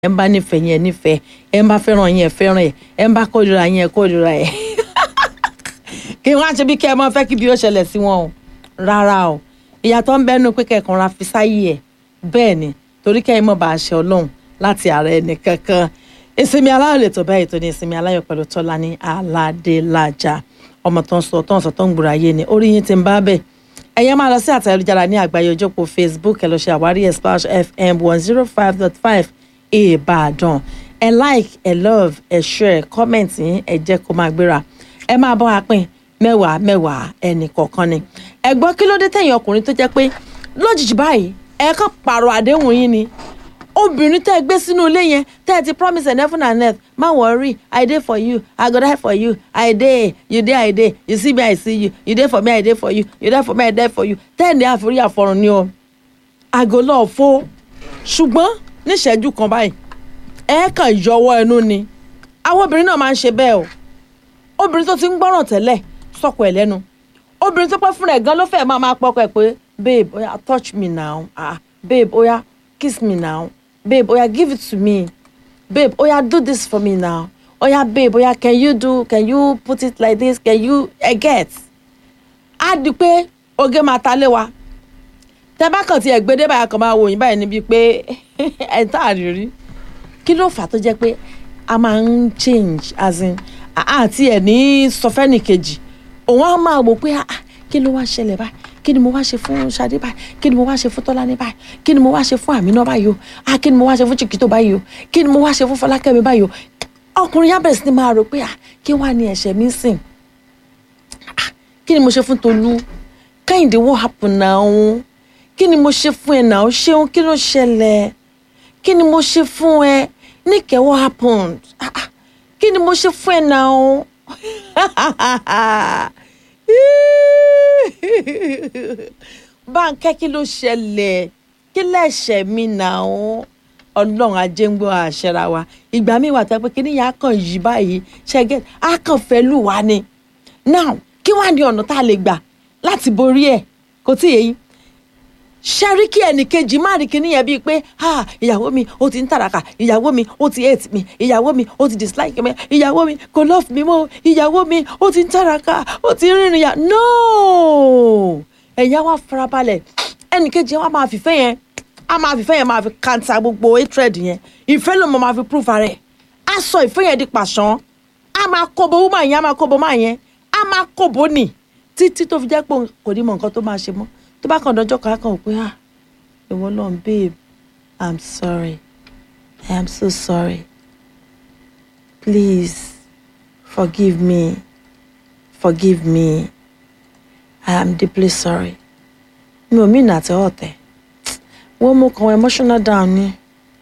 ẹ ń bá nífẹ̀ẹ́ yẹn nífẹ̀ẹ́ ẹ ń bá fẹ́ràn yẹn fẹ́ràn ẹ ẹ ń bá kórìíra yẹn kórìíra ẹ kí wọ́n á ṣe bí kí ẹ máa fẹ́ kí bí ó ṣẹlẹ̀ sí wọn o rárá o ìyàtọ̀ ń bẹ́nu pé kẹ̀kan ra fi sáyé ẹ̀ bẹ́ẹ̀ ni torí kẹ́yìn mọ̀ bá a ṣe ọlọ́run láti ara ẹni kankan ìsinmi aláyọ̀ lè tó báyìí tó ní ìsinmi aláyọ̀ pẹ̀lú Tọ́lání Aládélájà ọmọ tó ń sọ tó ń sọ tó ń gbòòrò ayé ni orí yín ti ń bá bẹ́ẹ̀ ẹ̀yẹ́ máa lọ sí àtẹ̀jára ní àgbáyé ojókòó Facebook ẹ̀ lọ ṣe àwárí Splash FM one zero five dot five Ìbàdàn ẹ like ẹ love ẹ share comment yín ẹ jẹ́ kó máa gbéra ẹ máa bọ́ wa pín mẹ́wàá mẹ́wàá ẹnì kọ̀ọ̀kan ni ẹ gbọ́ kí ló dé tẹ̀yìn ọkùnrin tó jẹ́ pé lójijì báyìí ẹ kàn pààrọ̀ àdéhùn yín ni obìnrin tẹ́ ẹ gbé sínú ilé yẹn tẹ́ ẹ ti promise and heaven and earth má worry i dey for you i go die for you i dey you dey i dey you see me i see you you dey for me i dey for you you dey for me i dey for you tẹ́ ẹ̀ ní àforí àfọrùn ni o àgọ́ lọ́ọ̀ fó ṣùgbọ́n níṣẹ́jú kan báyìí ẹ kàn yọwọ́ ẹnu ni àwọn obìnrin náà máa ń ṣe bẹ́ẹ̀ o obìnrin tó ti ń gbọ́ràn tẹ́lẹ̀ sọ̀kọ̀ ẹ̀ lẹ́nu obìnrin tó pẹ́ fúnra ẹ̀ gan ló fẹ́ máa máa pọkọ ẹ̀ pé babe oya touch me now ah babe oya kiss me now babe oya give it to me babe oya do this for me now oya babe oya can you do can you put it like this can you I get á di pé oge máa ta lé wa tẹ bá kàn ti ẹgbẹ́dẹ́ báyà kan máa wò yín báyìí níbi pé ẹ̀ tá a rí rí kí ló fà á tó jẹ́ pé a máa ń change as in àti ẹ̀ ní sọfẹ́nì kejì òun á máa wò pé kí ló wá ṣẹlẹ̀ báyìí kí ni mo wá ṣe fún Ṣadé báyìí kí ni mo wá ṣe fún Tọ́lání báyìí kí ni mo wá ṣe fún Àmínà báyìí o ah kí ni mo wá ṣe fún Chiquito báyìí o kí ni mo wá ṣe fún Fọlákẹ́mi báyìí o ọkùnrin yá bẹ̀rẹ̀ sí ni máa rò pé ah kí wàá ní ẹ̀ṣẹ̀ mi sìn ah kí ni mo ṣe fún Tolú Kẹ́hìndé what happen now kí ni mo ṣe fún ẹ náà ṣeun kí ló ṣẹlẹ̀ kí ni mo ṣe fún ẹ Níkẹ́ what happened ah ah kí ni mo ṣe fún ẹ náà báńkẹ́ kí ló ṣẹlẹ̀ kí lẹ́ṣẹ̀ mi náà ọlọ́run ajé ń gbọ́ àṣẹra wa ìgbà míì wà tó pé kí níyà kàn yí báyìí ṣẹ́gẹ́ á kàn fẹ́ lù wá ni now kí wàá ní ọ̀nà tá a lè gbà láti borí ẹ̀ kò tí ì yẹn ṣẹ́rí kí ẹnìkejì má rí kíní yẹn bíi pé ìyàwó mi ó ti ń tàràkà ìyàwó mi ó ti hate mi ìyàwó mi ó ti dislike mi ìyàwó mi kò love mi mọ́ ìyàwó mi ó ti ń tàràkà ó ti ń rìnrìn yà no ẹ̀yà wa farabalẹ̀ ẹnìkejì wa máa fìfẹ́ yẹn a máa fìfẹ́ yẹn máa fi kanta gbogbo hatred yẹn ìfẹ́ ló mọ̀ máa fi proof rẹ̀ a sọ ìfẹ́ yẹn di pàṣán a máa kóbo woman yẹn a máa kóbo máa yẹn a máa kóbo nì títí tó fi jẹ́ pé kò ní mọ nǹkan tó máa ṣe mọ́ tó bá kàn dọjọ́ kan á kàn pé ah ìwọ náà babe i'm sorry i am so sorry please forgive me forgive me i am deeply sorry mi ò mí nà àti ọ̀tẹ̀ wọ́n mú kan emotional down ni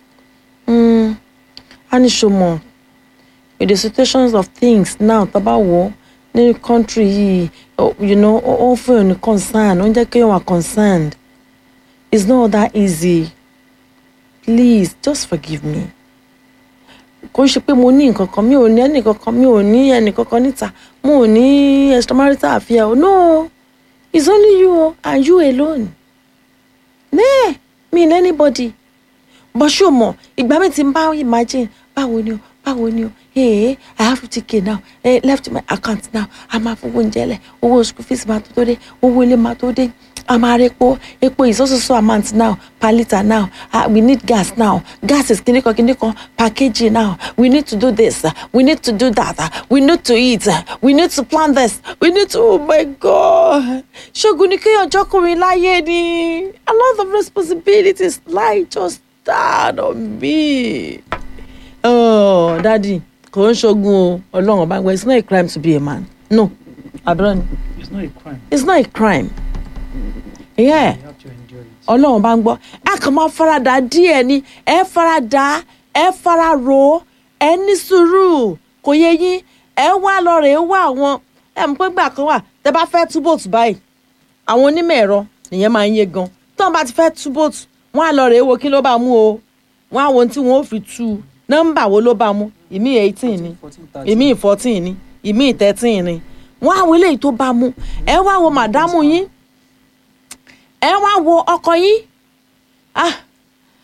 a ní ṣomọ with the situations of things now tá a bá wọ̀ ní country yìí you know ó fún yàn ní concern ó ń jẹ́ kéèyàn wà concerned it's not that easy please just forgive me kò ṣe pé mo ní nǹkan kan mi ò ní ẹnì kankan mi ò ní ẹnì kankan níta mo ò ní extramarital affair o no it's only you and you alone nee mi ní anybody but ṣé o mọ̀ ìgbà mi ti ń bá imagine báwo ni o báwo ni o hey i have fifty k now hey, left my account now a máa fowó oúnjẹ lẹ owó school fees máa tó tó dé owó ilé máa tó dé a máa rí epo epo is also so amount now per litre now uh, we need gas now gas is kìnìkan kìnìkan per kg now we need to do this uh, we need to do that uh, we need to eat uh, we need to plan this we need to oh my god ṣogun ni kéèyàn jọkùnrin láyé ni a lot of responsibilities lie just down on me oh daddy kò ń ṣogun o ọlọ́run ọba ń gbọ́ it's not a crime to be a man no àbúrò ni It's not a crime. it's not a crime yeah You have to endure it. ọlọ́run bá ń gbọ́ ẹ kàn máa farada díẹ̀ ni ẹ farada ẹ fararo ẹ ní sùúrù kò yẹ yín ẹ wá lọ rè é wá àwọn ẹ mọ̀ pé gbà kan wà tẹ bá fẹ́ tú bòtù báyìí àwọn onímọ̀ ẹ̀rọ nìyẹn máa ń yé gan tí wọ́n bá ti fẹ́ tú bòtù wọ́n á lọ rè é wo kí ló bá mú o wọ́n á wo ohun tí wọ́n ó fi tú u nọ́mbà wo ló bá mú ìmí eighteen ni 14, 13. ìmí fourteen ni ìmí thirteen ni wọ́n á wo eléyìí tó bá mú ẹ wá wo màdámù yín ẹ wá wo ọkọ yín ah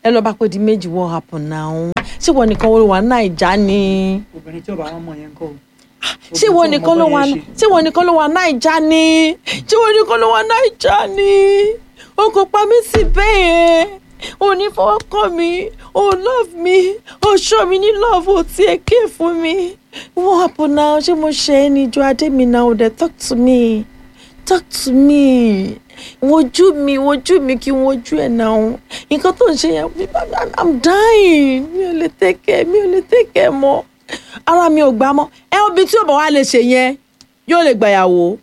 ẹ lọ bá pé di méjì what happen now ṣé ìwọ nìkan ló wà Naija ni obìnrin tí ọba wọn mọ yẹn ń kọ́ o. ṣé ìwọ nìkan ló wà ṣé ìwọ nìkan ló wà Naija ni ṣé ìwọ nìkan ló wà Naija ni o kò pa mí sí bẹ́ẹ̀ yẹn o ní fọwọ́ kàn mí o love me o show mi ní love o tiẹ̀ ké fún mi what happen now ṣé mo ṣe é ní ìjọ adé mi now o dẹ̀ talk to me talk to me wojú mi wojú mi kí n wojú ẹ̀ náà nǹkan tó ń ṣe yẹn i'm dying mi ò lè tẹ́kẹ̀ mi ò lè tẹ́kẹ̀ mọ́ ara mi ò gbà mọ́ ẹ obì tí ò bá wá lè ṣe yẹn yóò lè gbàyàwó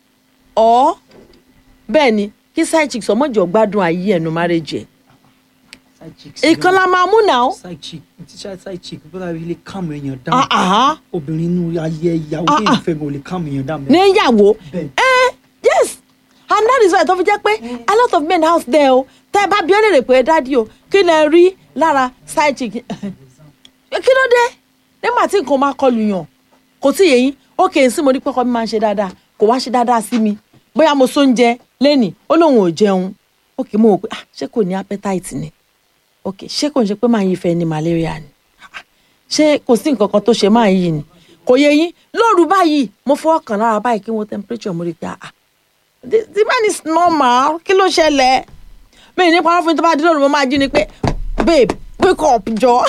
ọ́ bẹ́ẹ̀ ni kí side chick sọmọ́jọ́ gbádùn ayé ẹ̀nu marriage ẹ̀ side chick ìkan la máa mú náà side chick tíṣà side chick bó dàbí ilé kàmù èèyàn Ah, dáhùn ah, obìnrin inú ayé ìyàwó Ah, ní ah. ìfẹ́ gan ò lè kàmù èèyàn dáhùn. níyàwó bẹ́ẹ̀ Eh, yes and that is why tó fi jẹ́ pé a lot of men house there o tẹ́ ẹ bá bí ọ́ lè rè pé dádì o kí lẹ rí lára side chick kí ló dé nígbà tí nǹkan máa kọlù yàn kò tí yẹyin ó kè é sí mo ní pẹ́kọ́ mi máa ń ṣe dáadáa kò wá ṣe dáadáa sí mi bóyá mo sóúnjẹ lẹ́nìí ó lóun ò jẹun ó kè é mo wò pé ah ṣé kò ní appetite ni ok ṣé kò ń ṣe pé máa yí fẹ́ ní malaria ni Ah, ṣé kò sí nǹkan kan tó ṣe máa yí ni kò yẹ yín lóru báyìí mo fọwọ́ kàn lára báyìí kí wọ́n temperature mo rí i pé ah the the man is normal kí ló ṣẹlẹ̀ mi ì ní parọ́ fún mi tó bá dín lóru mo máa jí ni pé babe wake up jọ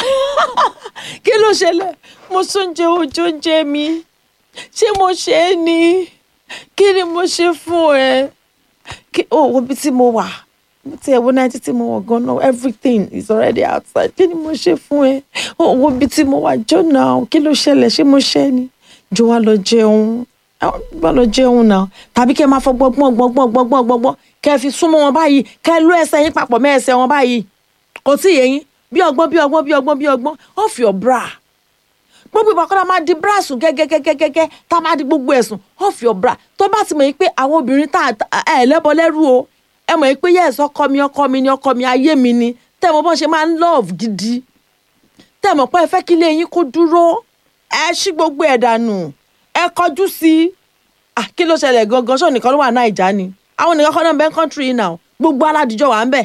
kí ló ṣẹlẹ̀ mo sóúnjẹ ojú oúnjẹ mi ṣé mo ṣe é ni kí ni mo ṣe fún ẹ kí o wo bí tí mo wà tí ẹ wo náà títí mo wọ̀ gan-an everything is already outside kí ni mo ṣe fún ẹ o wo bí tí mo wà jọ náà kí ló ṣẹlẹ̀ ṣé mo ṣe é ni jọ wá lọ jẹun wá lọ jẹun náà tàbí kẹ́ ẹ máa fọ gbọ́ngbọ́n gbọ́ngbọ́n gbọ́ngbọ́n gbọ́ngbọ́n kẹ́ ẹ fi súnmọ́ wọn báyìí kẹ́ ẹ lú ẹsẹ̀ yín papọ̀ mẹ́ ẹsẹ̀ wọn báyìí kò tí ì yé yín bí ọgbọ́n bí ọgbọ́n bí ọgbọ́n bí ọgbọ́n off your bra gbogbo ìgbà kọ́ra máa di bra sùn gẹ́gẹ́gẹ́gẹ́gẹ́ tá a máa di gbogbo ẹ̀sùn off your bra tó bá ti mọ̀ yín pé àwọn obìnrin tá ẹ lẹ́bọ lẹ́rú o ẹ mọ̀ yín pé yes ọkọ mi ọkọ mi ni ọkọ mi ayé mi ni tẹ́ ẹ mọ̀ bọ́n ṣe máa ń love gidi tẹ́ ẹ mọ̀ pé ẹ fẹ́ kí ilé yín kó dúró ẹ ṣí gbogbo ẹ̀ dànù ẹ kọjú sí i ah kí ló ṣẹlẹ̀ gangan ṣó nìkan ló wà Naija ni àwọn nìkan kọ́ náà bẹ́ẹ̀ country yìí náà gbogbo aládìjọ́ wà ń bẹ̀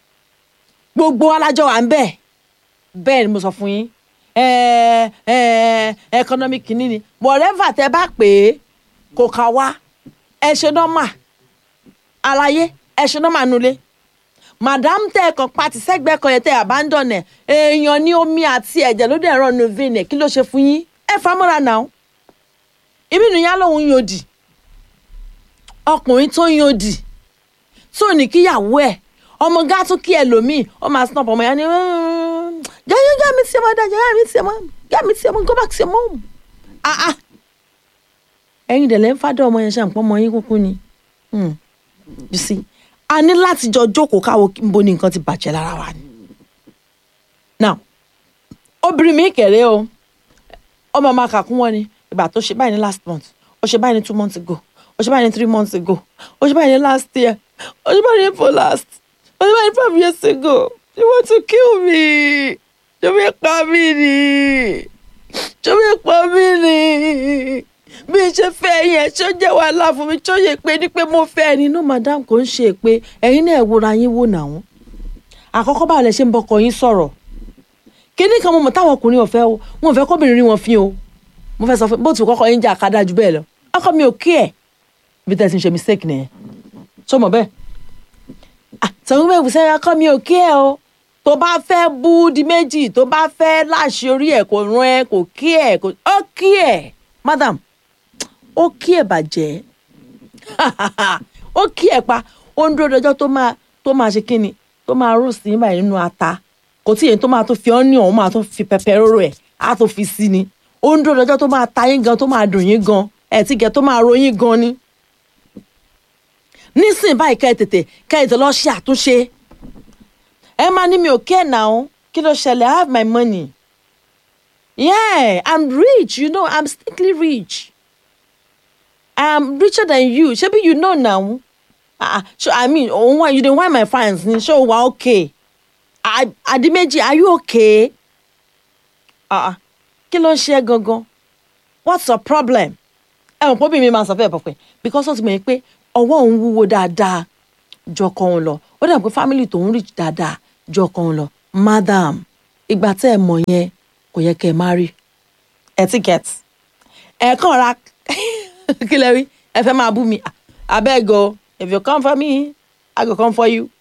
gbogbo alájọ́ wà ń bẹ̀ bẹ́ẹ̀ ni mo sọ fún yín ẹ ẹ economic kìíní ni whatever tẹ bá pè é kò kà wá ẹ ṣe nọ́mà àlàyé ẹ ṣe nọ́mà nulẹ̀ madam tẹ ẹ kàn pati sẹ́gbẹ́ kan yẹn tẹ abandon ẹ èèyàn ní omi àti ẹ̀jẹ̀ ló dẹ̀ rán nu vein ẹ kí ló ṣe fún yín ẹ famọ́ra náà ibi nìyá lòun yòdì ọkùnrin tó yòdì tó ní kíyàwó ẹ ọmọ gá tún kí ẹlòmíì ó máa snap ọmọ yẹn ni jẹ́jẹ́ jẹ́ mi sí ọmọ dájẹ́ jẹ́ mi sí ọmọ jẹ́ mi sí ọmọ go back sí ọmọ ah ah ẹ̀yin dẹ̀ lẹ́ ń fádọ́ ọmọ yẹn ṣàǹpọ̀ ọmọ yín kúkú ni Hmm. you see a ní láti jọ jókòó káwo níbo ni nǹkan ti bàjẹ́ lára wa ni now obìnrin mi kẹ̀rẹ́ o ọmọ máa kà kún wọn ni ìgbà tó ṣe báyìí ní last month ó ṣe báyìí ní two months ago ó ṣe báyìí ní three months ago ó ṣe báyìí ní last year ó ṣe báyìí ní for last ó ṣe báyìí ní five years ago you want to kill me ṣé mi pa mí ni ṣé mi pa mí ni bí n ṣe fẹ́ yẹn ṣé ó jẹ́ wàhálà fún mi ṣé ó yẹ pé ní pé mo fẹ́ ẹni no madam kò ń ṣe pé ẹ̀yin náà wòra yín wò náà àkọ́kọ́ báwo lẹ ṣe ń bọkọ yín sọ̀rọ̀ kíní kan mo mọ̀ táwọn ọkùnrin ọ̀fẹ́ o wọn ò fẹ́ kóbìnrin rí wọn fín o mo fẹ́ sọ fún bó ti kọ́kọ́ yín jà ká dájú bẹ́ẹ̀ lọ ọkọ mi ò kí ẹ̀ bí tẹ́ ti ń ṣe mistake nìyẹn ṣó mọ̀ bẹ́ẹ̀ àtàwọn bẹ́ẹ̀ wùsẹ́ ọkọ mi ò kí ẹ̀ o tó bá fẹ́ bú di méjì tó bá fẹ́ láṣẹ orí ẹ̀ kò rán ẹ kò kí ẹ̀ kò ó kí ẹ̀ madam ó kí ẹ̀ bàjẹ́ ó kí ẹ̀ pa ó ń dúró dọjọ́ tó máa tó máa ṣe kíni tó máa rò sí nígbà nínú ata kò tí èyí tó máa tó fi ọ́nìyàn ó máa tó fi pẹpẹ róró ẹ̀ á tó fi sí ni ó ń dúró dọjọ́ tó máa ta yín gan tó máa dùn yín gan ẹ̀ tí gẹ̀ tó máa ro yín gan ni nísìnyí báyìí kẹ́ ẹ tètè kẹ́ ẹ tètè lọ ṣe àtúnṣe ẹ máa ní mi ò kẹ́ ẹ̀ náà kí ló ṣẹlẹ̀ I have my money yeah I'm rich you know I'm strictly rich I'm richer than you ṣebí you know now ah so I mean òun wá you dey whine my fans ni ṣé o wà okay Adimeji are you okay ah kí ló ń ṣe ẹ́ gangan what's your problem ẹ mọ̀ pé obìnrin máa sọ fẹ́ẹ̀ pọ̀pẹ́ because ó ti mọ̀ yín pé ọwọ́ òun wúwo dáadáa jọkọ òun lọ ó dà pé family tòun rich dáadáa jọkọ òun lọ madam ìgbà tẹ́ ẹ mọ̀ yẹn kò yẹ kẹ́ ẹ má rí etiquette ẹ kàn ra kí lẹ rí ẹ fẹ́ máa bú mi abeg o if you come for me i go come for you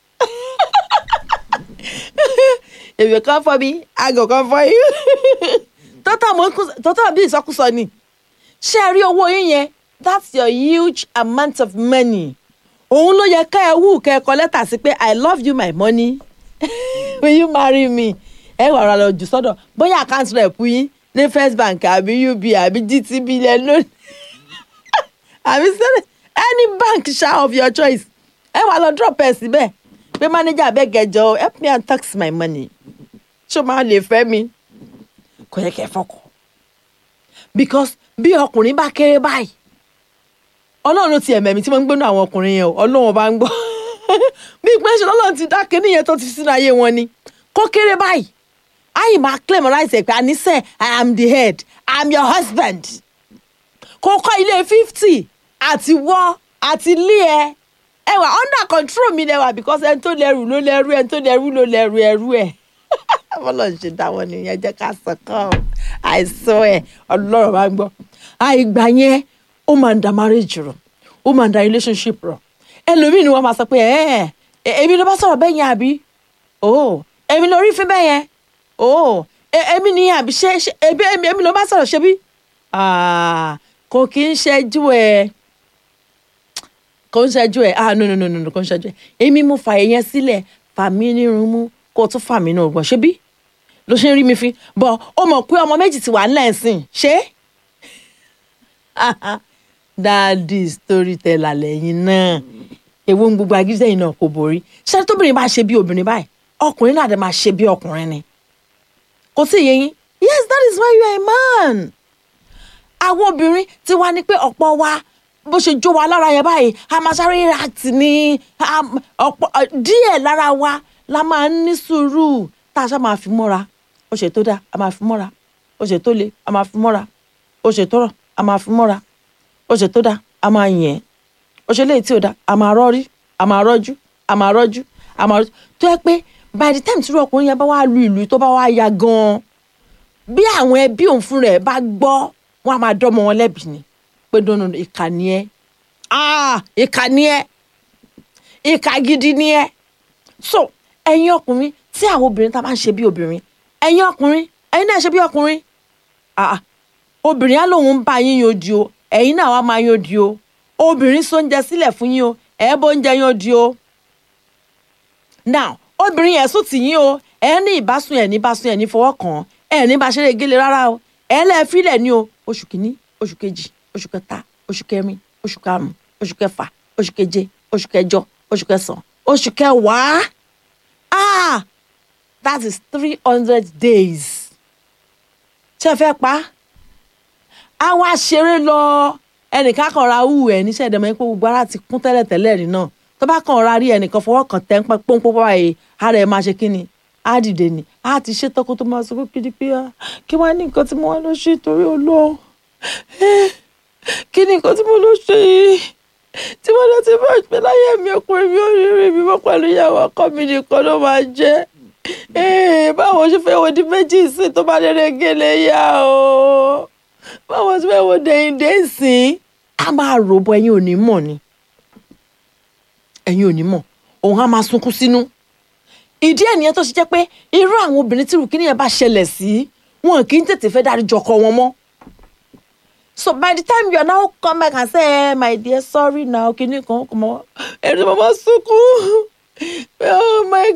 if you come for me i go come for you tọ́tà mọ́ tọ́tà bí ìsọkúsọ ni ṣé ẹ rí owó yín yẹn that's your huge amount of money òun ló yẹ ká ẹ wù ká ẹ kọ lẹ́tà sí pé i love you my money will you marry me ẹ wà ra lọ jù sọ́dọ̀ bóyá account rep yín ní first bank àbí uba àbí gtb lẹ lónìí àbí sẹ́lẹ̀ any bank ṣá of your choice ẹ wà lọ drop ẹ síbẹ̀ pé manager abeg ẹjọ help me and tax my money ṣó máa lè fẹ́ mi kò yẹ kẹ́ ẹ fọkàn because bí ọkùnrin bá kéré báyìí ọlọ́run ti ẹ̀mẹ̀mí tí mo ń gbénu àwọn ọkùnrin yẹn o ọlọ́run bá ń gbọ́ bí ìpínlẹ̀ ọlọ́run ti dá kínní yẹn tó ti sínú ayé wọn ni kó kéré báyìí ayi máa claim right ẹ̀ pé àníṣe i am the head i am your husband kó kọ́ ilé fifty àti wọ́ àti lé ẹ ẹ wà under control mi lẹ́wà because ẹni tó lẹ́rù ló lẹ́rù ẹni tó lẹ́rù ló lẹ́rù ẹrú ẹ̀ bọ́lá ń ṣe dáwọ́ nìyẹn jẹ́ ká sọ̀kan àìsàn ẹ̀ ọlọ́run bá ń gbọ́ àìgbà yẹn ó máa ń da marriage rọ ó máa ń da relationship rọ ẹlòmíì ni wọ́n máa sọ pé ẹ ẹ èmi ló bá sọ̀rọ̀ bẹ́ẹ̀ yẹn àbí o èmi ló rí fún bẹ́ẹ̀ yẹn o èmi ni àbí ṣe ṣe èmi èmi ló bá sọ̀rọ̀ ṣe bí kò kí ń ṣẹ́jú ẹ kò ń ṣẹ́jú ẹ ah no no no no kò ń ṣẹ́jú ẹ èmi mú fàyè yẹn sílẹ̀ fà mí nírun mú kó o tún fà mí náà gbọ̀n ṣe bí ló ṣe ń rí mi fi bọ̀ ó mọ̀ pé ọmọ méjì ti wà ńlẹ̀ ẹ̀sìn ṣé dáàdì storyteller lẹ́yìn náà èwo ń gbogbo agídẹ́yìn náà kò borí ṣé tóbìnrin bá ṣe bí obìnrin báyìí ọkùnrin náà dẹ̀ máa ṣe bí ọkùnrin ni kò sí ìyẹn yín yes that is why you are a man àwọn obìnrin ti wá ní pé ọ̀pọ̀ wa bó ṣe jó wa lára yẹn báyìí a máa sáré react ní ọ̀pọ̀ díẹ̀ lára wa la máa ń ní sùúrù tá a ṣá máa fi mọ́ra ó ṣe tó dáa a máa fi mọ́ra ó ṣe tó le a máa fi mọ́ra ó ṣe tó rọ̀ a máa fi mọ́ra ó ṣe tó dáa a máa yẹn ó ṣe léyìí tí ò dáa a máa rọ́rí a máa rọ́jú a máa rọ́jú a máa rọ́jú tó yẹ pé by the time tí irú ọkùnrin yẹn bá wá lu ìlú tó bá wá ya gan-an bí àwọn ẹbí òun fún rẹ̀ bá gbọ́ wọn a máa dọ́mọ wọn lẹ́bi ni pé dọ́nà ìkànnì ẹ ìkànnì ẹ ìkà gidi ni ẹ so ẹ̀yin ọkùnrin tí àwọn obìnrin tá a máa ń ṣe bí obìnrin ẹ̀yin ọkùnrin ẹ̀yin náà ṣe bí ọkùnrin obìnrin á lóun ń bá yín yodi o ẹ̀yin náà wá máa yodi o obìnrin sóúnjẹ sílẹ̀ fún yín o ẹ̀ bó ń jẹ yodi o now obìnrin yẹn sùn tì yín o ẹ̀ ní ìbásùn ẹ̀ ní ìbásùn ẹ̀ ní fọwọ́ kàn ẹ̀ ní bá ṣeré gélé rárá o ẹ̀ lẹ́ẹ̀ fílẹ̀ ní o oṣù kìíní oṣù kejì oṣù kẹta oṣù kẹrin oṣù karùn-ún oṣù kẹfà oṣù keje oṣù kẹjọ oṣù kẹsàn-án oṣù kẹwàá ah that is three hundred days ṣé ẹ fẹ́ pa á wá ṣeré lọ ẹnìkan kan ra hù ẹ níṣẹ́ ìdẹ́mọ̀ pé gbogbo ara ti kún tẹ́lẹ̀ tẹ́lẹ̀ rí náà tó bá kàn ra rí ẹnìkan fọwọ́ kàn tẹ́ ń pẹ́ pọ́npọ́n báyìí ara ẹ̀ máa ṣe kí ni á dìde ni á ti ṣe tọkọ tó máa sọ pé kí pé kí wọ́n á ní nǹkan tí mo wá lọ ṣe torí olóò kí ni nǹkan tí mo lọ ṣe yìí tí wọ́n lọ ti bá ìpè láyé mi ọkùnrin mi ò rí rí mi mọ́ pẹ̀lú ìyàwó ọkọ mi nìkan ló máa jẹ́ báwo ṣe fẹ́ wo di méjì sí tó bá lérè gèlè yá o báwo ṣe fẹ́ wo dẹ̀yìndé sí a máa rò bọ ẹ̀yin ò ní mọ̀ ni ẹ̀yin ò ní mọ̀ òun á máa sunkún sínú ìdí ẹ̀ nìyẹn tó ṣe jẹ́ pé irú àwọn obìnrin tí rùkínì yẹn bá ṣẹlẹ̀ sí wọn kì í tètè fẹ́ dárí jọkọ wọn mọ́ so by the time you are now come back and say eh, my dear sorry now kini kan kò mọ ẹni mama sunkún oh my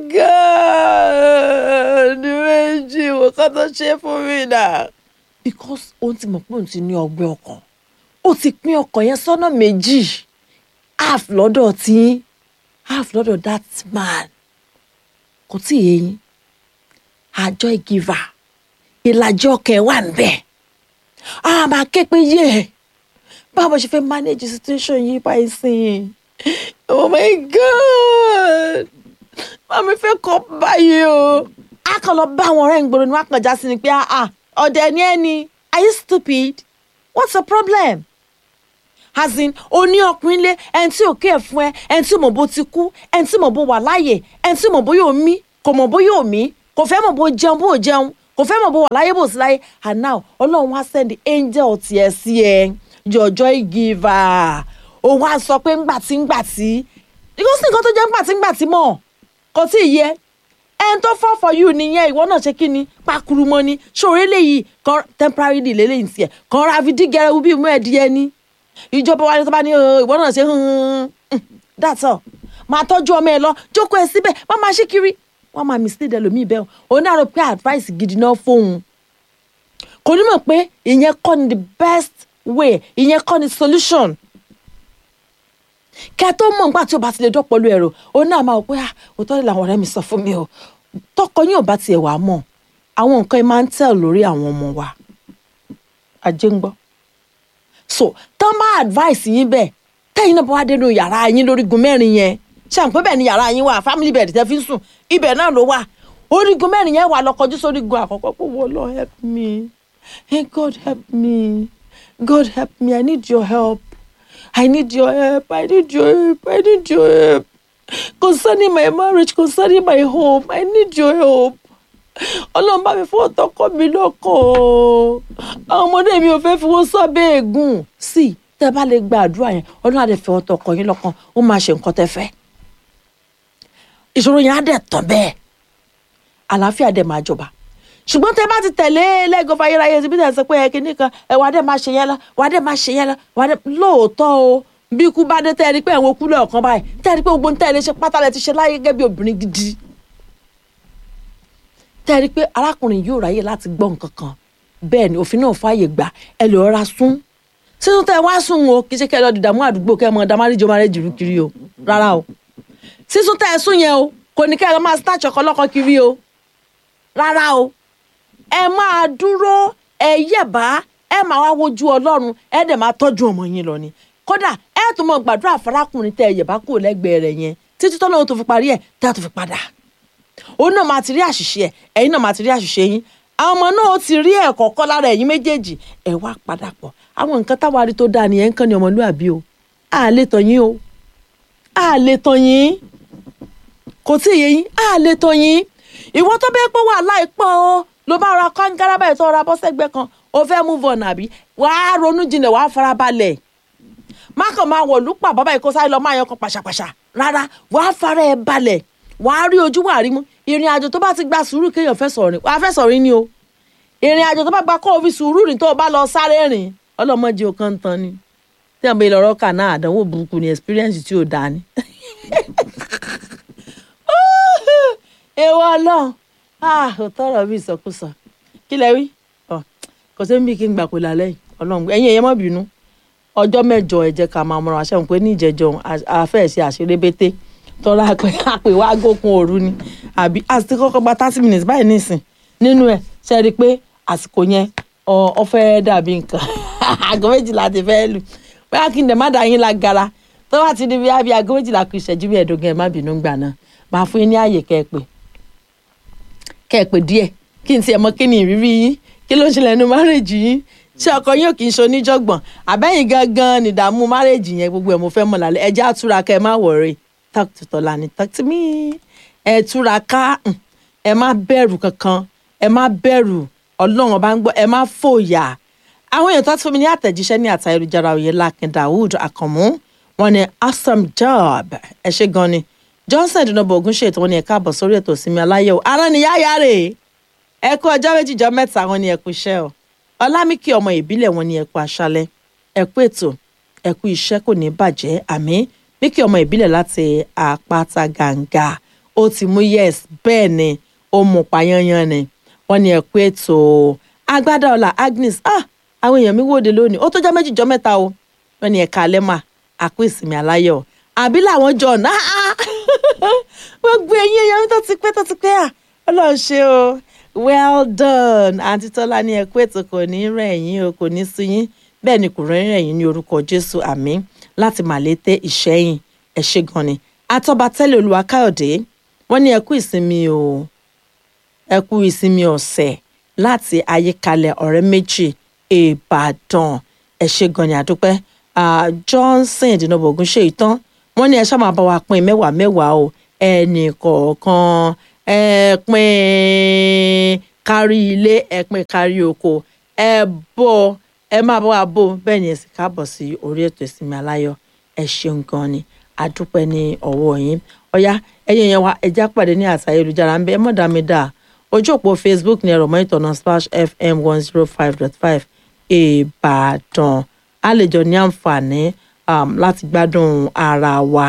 god méjì wò ká tó ṣe fún mi náà. because òun ti mọ̀ pé òun ti ní ọgbẹ́ ọkàn ó ti pín ọkàn yẹn sọ́nà méjì half lọ́dọ̀ tí half lọ́dọ̀ that man kò tí ì yé yín àjọ ìgìvà ìlàjì ọkàn ẹ̀ wà ń bẹ̀ a máa ké pé yé báwo ṣe fẹ́ manage situation yìí báyìí sìn oh my god màmí fẹ́ kọ́ báyìí o a kàn lọ bá àwọn ọ̀rẹ́ ìgboro ni wọ́n á kàn já sí ni pé ah ọ̀dẹ̀ ni ẹ ni are you stupid what's the problem as in o ní ọkùnrin lé ẹni tí ò kí ẹ fún ẹ ẹni tí mọ̀ bó ti kú ẹni tí mọ̀ bó wà láàyè ẹni tí mọ̀ bó yóò mí kò mọ̀ bó yóò mí kò kò fẹ́ mọ̀ bó jẹun bó jẹun kò fẹ́ mọ̀ bó wà láyé bó sí láyé and now ọlọ́run wá send angel tiẹ̀ sí ẹ your joy giver ó wá sọ pé ńgbà tí ńgbà tí kò sí nǹkan tó jẹ́ ńgbà tí ńgbà tí mọ̀ kò tí ì yẹ ẹn tó fall for you nìyẹn ìwọ náà ṣe kí ni pakuru mọ́ ni ṣòro eléyìí kan temporary delay lẹ́yìn tiẹ̀ kan ra fi dígẹrẹ wú bí mú ẹ díẹ̀ ní ìjọba wa ni tó bá ní "Oh, ìwọ náà ṣe hàn that's all máa tọ́jú ọmọ ẹ lọ jókòó ẹ síbẹ̀ má máa ṣí kiri wọ́n máa mislead ẹlòmíì bẹ́ẹ̀ o òun náà rò pé advice gidi náà fóun kò ní mọ̀ pé ìyẹn kọ́ ni the best way ìyẹn kọ́ ni solution kẹ tó mọ̀ nígbà tí o bá ti lè dọ́pọ̀ lu ẹ̀rọ òun náà máa wò pé ah òótọ́ ni làwọn ọ̀rẹ́ mi sọ fún mi o tọkọ yín ò bá tiẹ̀ wá mọ̀ àwọn nǹkan ẹ máa ń tẹ̀ lórí àwọn ọmọ wa ajé ń gbọ́ so tán bá advice yín bẹ́ẹ̀ tẹ́yìn náà bá wá dénú yàrá yín lórígun mẹ́rin yẹn ṣàǹpé bẹ́ẹ̀ ni yàrá yín wà family bed tẹ́ fi ń sùn ibẹ̀ náà ló wà orígun mẹ́rin yẹn wà lọ kọjú sórígun àkọ́kọ́ pé wọ́n lọ help me hey God help me God help me I need your help I need your help I need your help I need your help concerning my marriage concerning my home I need your help ọlọ́run bá mi fọwọ́ tọkọ mi lọ́kọ̀ o àwọn ọmọdé mi ò fẹ́ fi wọ́n sábẹ́ ègún sí i tẹ́ bá lè gba àdúrà yẹn ọlọ́run á lè fọwọ́ tọkọ yín lọ́kàn ó máa ṣe nǹkan tẹ́ fẹ́ ìṣòro yẹn á dẹ̀ tán bẹ́ẹ̀ àlàáfíà dẹ̀ máa jọba ṣùgbọ́n tẹ́ bá ti tẹ̀lé lẹ́gọ̀fà ayérayé ti bí tẹ̀ sọ pé ẹ kíní kan ẹ wà á dẹ̀ máa ṣe yẹn lọ wà á dẹ̀ máa ṣe yẹn lọ wà á dẹ̀ lóòótọ́ o bí ikú bá dé tẹ́ ẹ rí pé ẹ̀wọ̀n okú lọ́ọ̀kan báyìí tẹ́ ẹ rí pé gbogbo ń tẹ́ ẹ lè ṣe pátá lẹ ti ṣe láyé gẹ́gẹ́ bí obìnrin gidi tẹ́ ẹ rí pé arákùnrin yóò ráyè láti gbọ́ nǹkan kan bẹ́ẹ̀ ni òfin náà fààyè gbà ẹ lè rọra sún sísun tẹ́ ẹ wá sùn o kì í ṣe kẹ́ ẹ lọ dìdàmú àdúgbò kẹ́ ẹ mọ damáríjọ máa rẹ jùlù kiri o rárá o sísun tẹ́ ẹ sùn yẹn o kò ní kẹ́ ẹ lọ máa snatch ọkọ lọ́kọ kiri o rárá o ẹ máa dúró ẹ yẹ̀bá ẹ máa wá wojú ọlọ́run ẹ dẹ̀ máa tọ́jú ọmọ yín lọ ni kódà ẹ tún mọ gbàdúrà farákùnrin tẹ́ ẹ yẹ̀bá kúrò lẹ́gbẹ̀ẹ́ rẹ̀ yẹn títí tọ́lọ́run tó fi parí ẹ̀ tẹ́ ẹ tó fi padà òun náà máa ti rí àṣìṣe ẹ ẹ̀yin náà máa ti rí àṣìṣe yín àwọn ọmọ náà ó ti rí ẹ̀kọ́ kọ́ lára ẹ̀yin méjèèjì ẹ wá padà pọ̀ àwọn nǹkan táwa rí tó dáa nìyẹn ń kàn ní ọmọlúàbí o a lè tàn yín o a lè tàn yín kò tí ì yé yín a lè tàn yín ìwọ tó bẹ́ẹ̀ pé wàhálà ìpọ̀ o ló bá ra kángára báyìí tó ra bọ́ sẹ́gbẹ́ kan o fẹ́ move on àbí wàá ronú jinlẹ̀ wàá farabalẹ̀ má kàn máa wọ̀ lúpà bàbá yìí kó sáré lọ máa yan kan pàṣàpàṣà rárá wàá fara ẹ balẹ̀ wàá rí ojú wàá rí mú ìrìn àjò tó bá ti gba sùúrù kéèyàn fẹ́ sọ̀rọ̀ rìn wàá fẹ́ sọ̀rọ̀ rìn ni o ìrìn àjò tó bá gba kó o fi sùúrù rìn tó o bá lọ sáré rìn ọlọ́mọdé o kàn ń tan ni tí àwọn ilẹ̀ ọ̀rọ̀ kà náà àdánwò burúkú ni experience tí ò dáa ni. èèwọ̀ ọlọ́run ò tọrọ bí ìsọkúsọ kí lẹ wí kò sí bí kí n gbà pé lálẹ́ yìí ọlọ́run ẹ̀yin ẹ̀yẹ má bínú ọjọ́ mẹ́jọ ẹ jẹ́ ká máa mọ̀ràn àṣẹ òun pé ní ìjẹ́jọ́ àfẹ́ ṣe àṣerébété tọ́lá pé àpè wá gókun òru ni àbí àti kọ́kọ́ gba thirty minutes báyìí nísìn nínú ẹ̀ ṣe rí i pé àsìkò yẹn ọ fẹ́ dàbí nǹkan aago méjìlá ti fẹ́ lù bóyá kí n dẹ̀ má dà yín lágara tó bá ti di bí abí aago méjìlá kù ìṣẹ́jú bí ẹ̀ẹ́dógún ẹ̀ má bínú gbà náà máa fún yín ní ààyè kẹ́ẹ̀pẹ́ kẹ́ẹ̀pẹ́ díẹ̀ kí n tiẹ̀ mọ kí ni ìrírí yín kí ló ń ṣẹlẹ̀ nínú márèjì yín ṣé ọkọ yín ò kì í ṣe oníjọ̀gbọ̀n àbẹ́yìn gangan nìdààmú márèjì yẹn gbogbo ẹ̀ mo fẹ́ mọ̀ lálẹ́ ẹjẹ́ àtúra kẹ́ ẹ má wọ̀rẹ́ talk to Tọ́lání talk to me ẹ túra ká ẹ má bẹ̀rù kankan ẹ má bẹ̀rù ọlọ́run ọba ń gbọ́ ẹ má fòyà àwọn èèyàn tó ti fún mi ní àtẹ̀jíṣẹ́ ní àtà ayélujára òye lakin Dawood Akànmú wọn ni awesome job ẹ ṣe gan ni Johnson dùnàbọ̀ ogun ṣètò wọn ni ẹ káàbọ̀ sórí ètò ìsinmi aláyọ̀ ara ni yáyà rè ẹ kú ọjọ́ méjì jọ mẹ́ta wọn ni ẹ kú iṣẹ́ o ọlámìkì ọmọ ìbílẹ̀ wọn ni ẹ kú aṣálẹ́ ẹ kú ètò ẹ kú iṣẹ́ kò ní bàjẹ́ àmín Míkì ọmọ ìbílẹ̀ láti àpáta gàǹgà ó ti mú yes bẹ́ẹ̀ ni ó mú payanyan ni wọ́n ní ẹ̀kú ètò agbádá ọ̀la Agnes ah àwọn èèyàn mi wòde lónìí ó tó jẹ́ méjì jọ mẹ́ta o wọ́n ní ẹ̀ka alẹ́mà àkó ìsinmi aláyọ̀ àbí làwọn jọ náà wọ́n gbé eyín èèyàn mi tó ti pẹ́ tó ti pẹ́ à ọlọ́run ṣe o well done àǹtí tọ́lá ní ẹ̀kú ètò kò ní rẹ̀ yín o kò ní sú yín bẹ́ẹ̀ ni kò rẹ̀ yín ní orúkọ Jésù àmín láti màlété ìṣẹ́yìn ẹ ṣé gan ni atọ́ba tẹ́lẹ̀ olúwa káyọ̀dé wọ́n ní ẹ kú ìsinmi o ẹ kú ìsinmi ọ̀sẹ̀ láti ayékalẹ̀ ọ̀rẹ́ méjì ìbàdàn ẹ ṣé gan ni àdúpẹ́ johnson ìdínàbọ̀gún ṣe ìtàn wọ́n ní ẹ ṣáà máa bá wa pín mẹ́wàá mẹ́wàá o ẹnì kọ̀ọ̀kan ẹ pín kárí ilé ẹ pín kárí oko ẹ bọ ẹ má bọ́ wa bò bẹ́ẹ̀ ni ẹ sì káàbọ̀ sí orí ètò ìsinmi aláyọ̀ ẹ ṣeun gan ni adúpẹ́ ní ọwọ́ yín ọ̀yá ẹ̀yin yẹn wa ẹja pàdé ní àṣà ayélujára ń bẹ ẹ mọ̀ dá mi dá ojú òpó facebook ní ẹ̀rọ mọ́ ìtọ̀nà splash fm one zero five dot five ìbàdàn a lè jọ ní àǹfààní um, láti gbádùn ara wa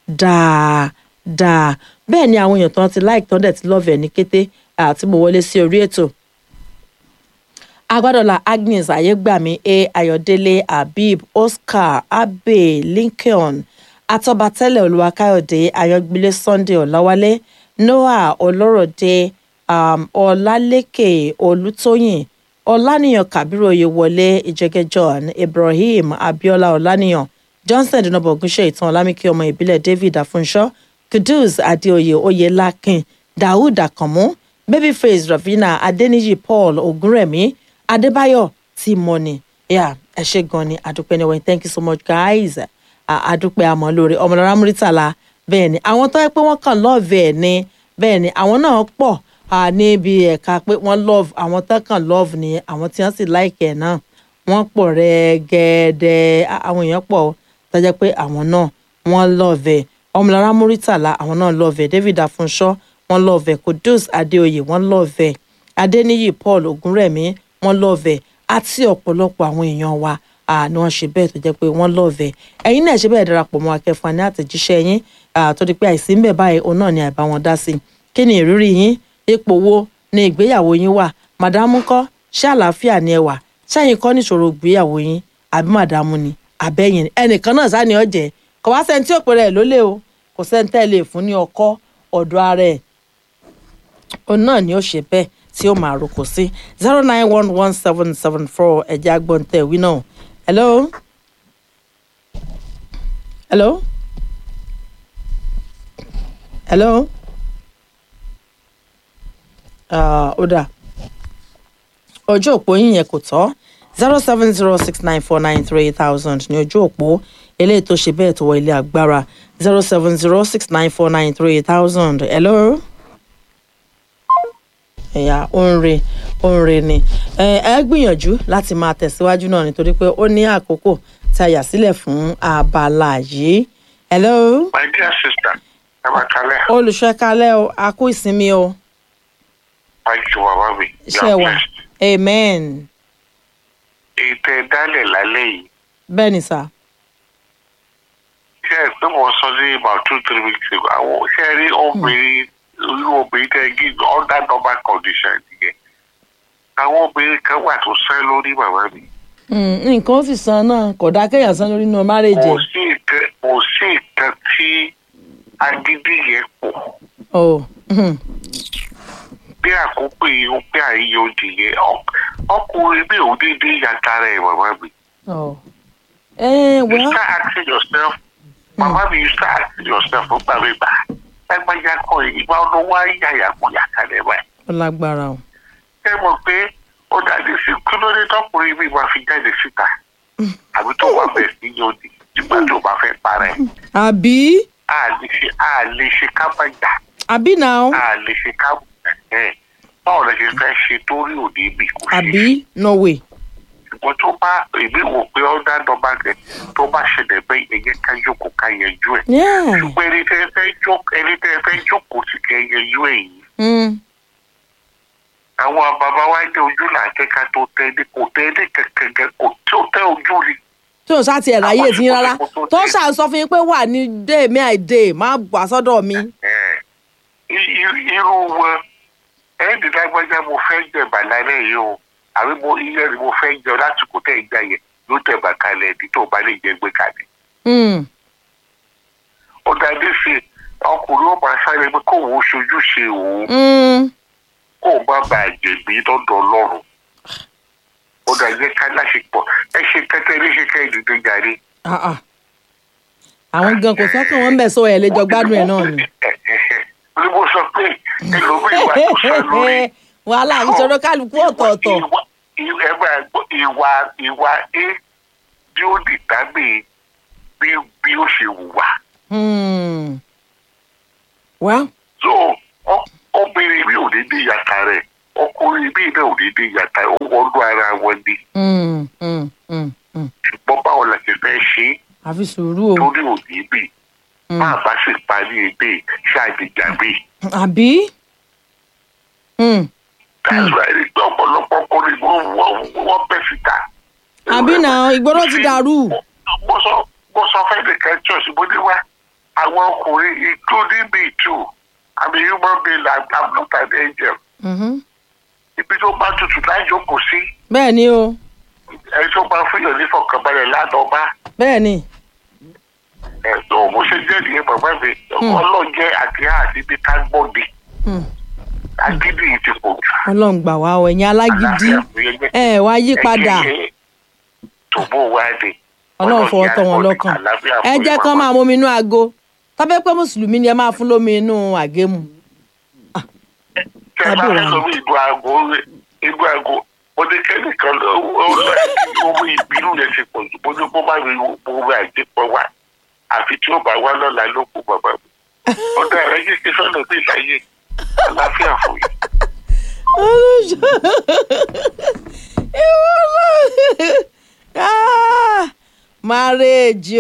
dáadáa bẹ́ẹ̀ ni àwọn èèyàn tán ti like tán dẹ̀ ti love ẹ̀ ní kété àti mo wọlé sí orí ètò agbádọ́là agnes ayégbàmí a ayọ̀délé habib oscar abe lincoln atọ́batẹ́lẹ̀ olúwakáyọ̀dé ayọ̀gbélé sunday ọ̀làwálé noah ọlọ́rọ̀dé um, ọlálékè olùtóyìn ọláníyàn kabiru oyèwọlé ìjẹgẹ john ibrahim abiola ọláníyàn johnson dinobo ogunṣe ìtàn ọlámìkí ọmọ ìbílẹ̀ david afunṣọ kudus adéoyè oyèlákin daoud akànmú babyface ravina adeniyi paul ogunrẹ̀mí adébáyọ̀ timoni yeah, ẹ ṣe gan ni adúpẹ́ ní wẹ́n thank you so much guys adúpẹ́ àmọ́ lórí ọmọlára múrítàlá bẹ́ẹ̀ ni àwọn tó yẹ pé wọ́n kàn lọ́ọ̀vẹ̀ ẹ̀ ni bẹ́ẹ̀ ni àwọn náà pọ̀ níbi ẹ̀ka pé wọ́n love àwọn tó kàn love ni àwọn tí wọ́n sì like ẹ̀ náà wọ́n pọ̀ rẹ́gẹ́dẹ́ àwọn èèyàn pọ̀ tó jẹ́ pé àwọn náà wọ́n love ẹ̀ ọmọlára múrítàlá àwọn náà love ẹ̀ david afunṣọ́ wọ́n love ẹ̀ kudus adéoyè wọ́n love ẹ̀ adéníyì paul ogunrẹ̀mí wọ́n love ẹ̀ àti ọ̀pọ̀lọpọ̀ àwọn èèyàn wa ni wọ́n ṣe bẹ́ẹ̀ tó jẹ́ pé wọ́n love ẹ̀ ẹ̀yin náà ṣe bẹ́ẹ̀ darapọ̀ mọ́ akẹ́fà ní àtẹ̀jíṣẹ́ yín tó di pé àìsí ń bẹ̀ báyìí òun náà ni àìbá wọn dá sí i kí ni ìrírí yín ipò wo ni ìgbéyàwó yín wà màdámù kọ́ ṣé àlàáfíà ni ẹ wà ṣẹ́yìn kọ́ níṣòro ìgbéyàwó yín àbí màdámù ni àbẹ́yìn ẹnìkan náà sá ni ọ̀jẹ̀ kò wá sẹ́ni tí ò pèrè ẹ̀ lólè o kò sẹ́ni tẹ́ lè fún ní ọkọ́ ọ̀dọ̀ ara ẹ̀ òun náà ni ó ṣe bẹ́ẹ̀ tí ó máa roko sí zero nine one one seven seven four ẹ̀jẹ̀ agbọ̀ntẹ̀ wí náà hello hello hello ó dà ojú òpó yín yẹn kò tọ́ zero seven zero six nine four nine three thousand ní ojú òpó eléyìí tó ṣe bẹ́ẹ̀ tó wọ ilé agbára zero seven zero six nine four nine three thousand hello ẹ̀yà òǹrè òǹrè ni ẹ gbìyànjú láti máa tẹ̀síwájú náà nítorí pé ó ní àkókò tí a yà sílẹ̀ fún abala yìí. hello. my dear sister ẹ máa kalẹ̀. olùṣọ́ kalẹ̀ o a kú ìsinmi o. pàjù bàbá mi. ṣe wà amen. ètò ẹ̀dálẹ̀ lálẹ́ yìí. bẹ́ẹ̀ ni sà. ṣe é pé mo sọ ní about two three weeks ago àwọn ṣe rí obìnrin irú obìnrin tẹ gí under normal condition nìyẹn àwọn obìnrin kan wà tó sẹ́ lórí bàbá mi. nǹkan ó sì san náà kò dá kéèyàn san lórí inú márèjì. kò sí nǹkan kò sí nǹkan tí agídí yẹn pọ̀. oh. bí àkókò yìí ó pé àyè òdì yẹn ọkùnrin bí òun dédé yàtara ẹ̀ bàbá mi. oh. Eh, you well, start asking yourself bàbá mi you start asking yourself ó gbà mí gbà lágbájá kọ ìgbà ọdún wá yàyà kó yàtà lẹ báyìí. ó lágbára o. ẹ mọ̀ pé ó dàbí sí kí ló dé tọkùnrin mi máa fi jáde síta àbí tó wà bẹ́ẹ̀ sí yóòdì nígbà tó bá fẹ́ para ẹ̀. àbí a lè ṣe a lè ṣe kábàjá àbí náà a lè ṣe kábàjá ẹ̀ báwo lè ṣe fẹ́ ṣe torí òde bí kò ṣe àbí norway. ṣùgbọ́n tó bá èmi wò pé ọ̀dà dọ́gba rẹ̀ tó bá ṣẹlẹ̀ bẹ́ẹ̀ ẹ̀yẹ ká jókòó ká yẹjú ẹ̀. Yeah. ṣùgbọ́n ẹni tẹ́ ẹ fẹ́ jókòó ẹni tẹ́ ẹ fẹ́ jókòó sí kẹ́ yẹjú ẹ̀ yìí. Mm. àwọn bàbá wa dé ojú là kẹ́ka tó tẹ́ ní kò tẹ́ ní kẹ̀kẹ́ kò tí ò tẹ́ ojú ni. tí o sá tiẹ̀ ráyè tí yín rárá tó ṣáà sọ fún yín pé wà ní day may i day má wà sọ́dọ̀ mi. Ẹ̀, i- i- irú wọn ẹ̀ẹ́dì lágbájá mo fẹ́ jẹ bàlálẹ̀ yìí o àbí mo iye ni mo fẹ́ jẹ lásìkò tẹ̀ ń gbà yẹn ló tẹ̀ bà kalẹ̀ ẹ̀dí tó bá lè jẹ gbé kalẹ̀. Mm. ó dáadé sí i ọkùnrin ó máa sáré pé kóun ó ṣojú ṣe òun Mm. kóun má bàa jẹ̀bi lọ́dọ̀ ọlọ́run ó dáadé ká láṣepọ̀ ẹ ṣe kẹ́tẹ́ ní ṣe kẹ́ ìdíje jáde. Ah, ah. àwọn gan kò sọ́kàn wọn bẹ̀ sọ ẹ̀ lè jọ gbádùn ẹ̀ náà ni. ní mo sọ pé ẹlòmíì wà tó sọ lórí. wàhálà ìṣòro kálukú ọ̀tọ̀ọ̀tọ̀. Ìwà- ìwà- ẹ máa gbọ́, ìwà ìwà a bí ó dìtábì bí bí ó ṣe wùwà. Hmm. well so ọ- obìnrin mi ò ní dé ìyàtà rẹ̀ ọkùnrin mi náà ò ní dé ìyàtà rẹ̀ ó wọnú ara wọn ni Mm, mm, mm, mm. ṣùgbọ́n báwo la ṣe fẹ́ ṣe é àfi sùúrù o torí òní bì má a bá sì parí ebè ṣáàjìjàgbé àbí. Mm. káàsùn àìrígbé ọ̀pọ̀lọpọ̀ ọkùnrin wọ́n wọ́n- wọ́n bẹ̀ síta. àbí náà ìgboro ti dàrú. mo sọ mo sọ fẹ́ nìkan church mo ní wá àwọn ọkùnrin including me too i'm a human being i'm I'm not an angel Mhm. ibi tó bá tutù lájókòó sí bẹ́ẹ̀ ni o ẹni tó bá fún yàn nífọ̀kànbalẹ̀ lánàá bá bẹ́ẹ̀ ni ẹ̀sùn mo ṣe jẹ́ nìyẹn bàbá mi ọlọ́jẹ́ àti àdìbí ká gbọ́dì Mm. agídí yìí ti pọ̀ jù. ọlọ́run gbà wá o ẹ̀yin alágídí ẹ wá yí padà tòbó wa dé. ọlọ́run fọwọ́ tọ́ wọn lọ́kàn ẹ jẹ́ kán máa mómi inú aago tọ́bẹ́ pé mùsùlùmí ni ẹ máa fún lómi inú àgémù. tẹ bá fẹ́ lọ bí ìlú aago ìlú aago mo ní kẹ́nìkan lọ ó lọ omi ìbínú yẹn ti pọ̀ jù mo ní kó má rí owó àjẹpọ̀ wá àfi tí ó bá wá lọ́la ló kú bàbá mi. ó dá ẹ̀rẹ́ yìí ṣe sọ́nà bí ìláyé àlàáfíà fún yìí. olùṣọ́ ìwọ náà ah marriage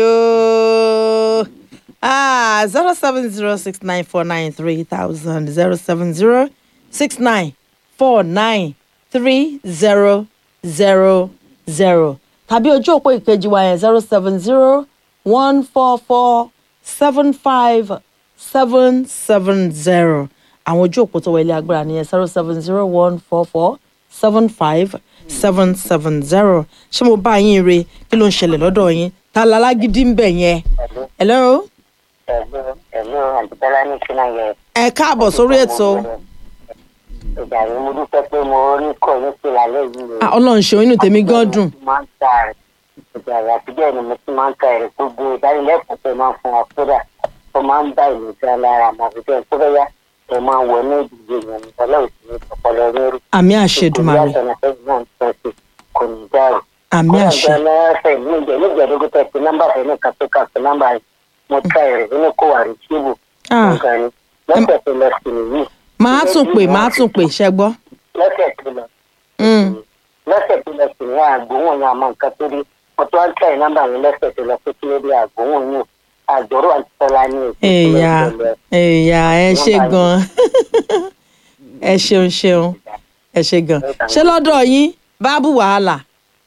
o ah zero seven zero six nine four nine three thousand zero seven zero six nine four nine three zero zero zero tàbí ojú òpó ìkejì wa yẹn zero seven zero one four four seven five seven seven zero àwọn ojú òpó tó wọlé agbára nìyẹn zero seven zero one four four seven five seven seven zero ṣé mo bá yín re kí ló ń ṣẹlẹ̀ lọ́dọ̀ yín ta la lágídí ń bẹ̀ yẹn. hello Ẹ̀lú ẹ̀lú àdìbọ́lá ní Kíná yẹ. ẹ káàbọ̀ sórí ètò Ìgbà yìí mo dúpẹ́ pé mo rí kọ̀ ní pé alẹ́ yìí Ah, ọlọ́run ṣeun inú tèmi gan dùn máa ń ta rẹ̀. Ìgbà yìí àtijọ́ ni mo ti máa ń ta rẹ̀ gbogbo ìdánilẹ́kọ̀ọ́ pé máa ń fún wa kódà. Ó máa ń bá ìlú jẹ́ lára àmọ́ àbújá tó fẹ́ yá. Ẹ máa wọ ní ìdíje yẹn ní ọlọ́run sì ní ọpọlọ rírú. àmì àṣẹdùmarè Kò ní dárò. àmì àṣẹ Kódà lẹ́sẹ̀ ní ìjẹ́ ní ìjẹ́dógún tẹ̀ sí nọ́mbà fẹ́ ní kàtó kàtó nọ́mbà yìí. Mo ta ẹ̀rẹ̀ nínú kó wà rí kíbù. Ah. Nǹkan ni lọ́sẹ̀ tó lọ sí nìyí. màá tún pè màá tún pè ṣẹ gbọ́. lọ́sẹ̀ tó lọ Mm. lọ́sẹ̀ tó lọ sí ní àgbóhùn ní àmọ́ nǹkan tó rí mo tún wá ń tẹ̀ nọ́mbà mi lọ́sẹ̀ tó lọ pé kí ló dé àgbóhùn yìí àjọrò àti tọ́lá ní èkó èèyà èèyà ẹ ṣe gan ẹ ṣeun ṣeun ẹ ṣe gan ṣé lọ́dọ̀ yín báàbù wàhálà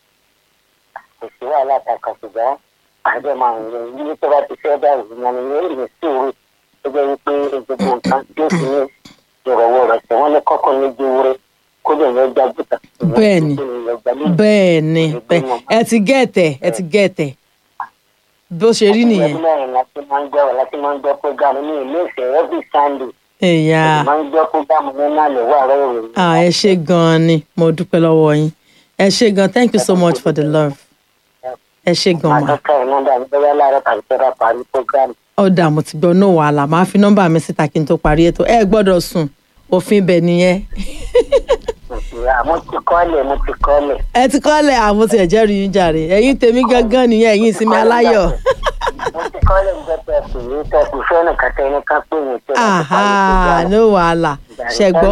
kò sí wàhálà kankan ṣùgbọ́n àjọ máa ń lò ní tó bá ti fẹ́ bá ìgbìmọ̀ ni yóò lè sùúrù tó jẹ́ wípé gbogbo nǹkan tí ó fi ní ìrọ̀wọ́ rẹ̀ tí wọ́n ní kọ́kọ́ ní ju wúrẹ́ kó lè yẹn jágbóta. Bẹ́ẹ̀ni. bẹ́ẹ̀ ni bẹ́ẹ̀ ẹ ti gẹ̀ẹ́tẹ̀ ẹ ti gẹ̀ẹ́tẹ̀ bó ṣe rí nìyẹn ọdún mẹ́rin láti máa ń gbọ́ láti máa ń gbọ́ prógámù ní ilé ìfẹ́ every sunday èèyà máa ń gbọ́ prógámù ní nàlẹ́ wà rẹ̀ ìròyìn. ah, ẹ ṣe gan ni mo dúpẹ́ lọ́wọ́ yín ẹ ṣe gan thank you so much for the love ẹ ṣe gan ma àdókè nọ́mbà mi bóyá láàárọ̀ tàbí tẹ́lá parí prógámù. ọ̀dà mo ti gbọ́ no wàhálà máa fi nọ́mbà mi síta kí n tó parí ètò ẹ gbọ́dọ̀ sùn òfin ibẹ̀ nìyẹn mo ti kọ́lẹ̀ mo ti kọ́lẹ̀. ẹ ti kọ́lẹ̀ àwọn ti ẹ̀jẹ̀ rí yín jàre ẹ̀yin tèmi gangan nìyẹn ẹ̀yin ìsinmi aláyọ̀ mo ti kọ́lẹ̀ ń gbẹ́pẹ́ pè é tẹ̀sí fẹ́ràn kàtẹ́ ní ká pè mí tó láti aha parí prógámù. no wàhálà ṣe gbọ́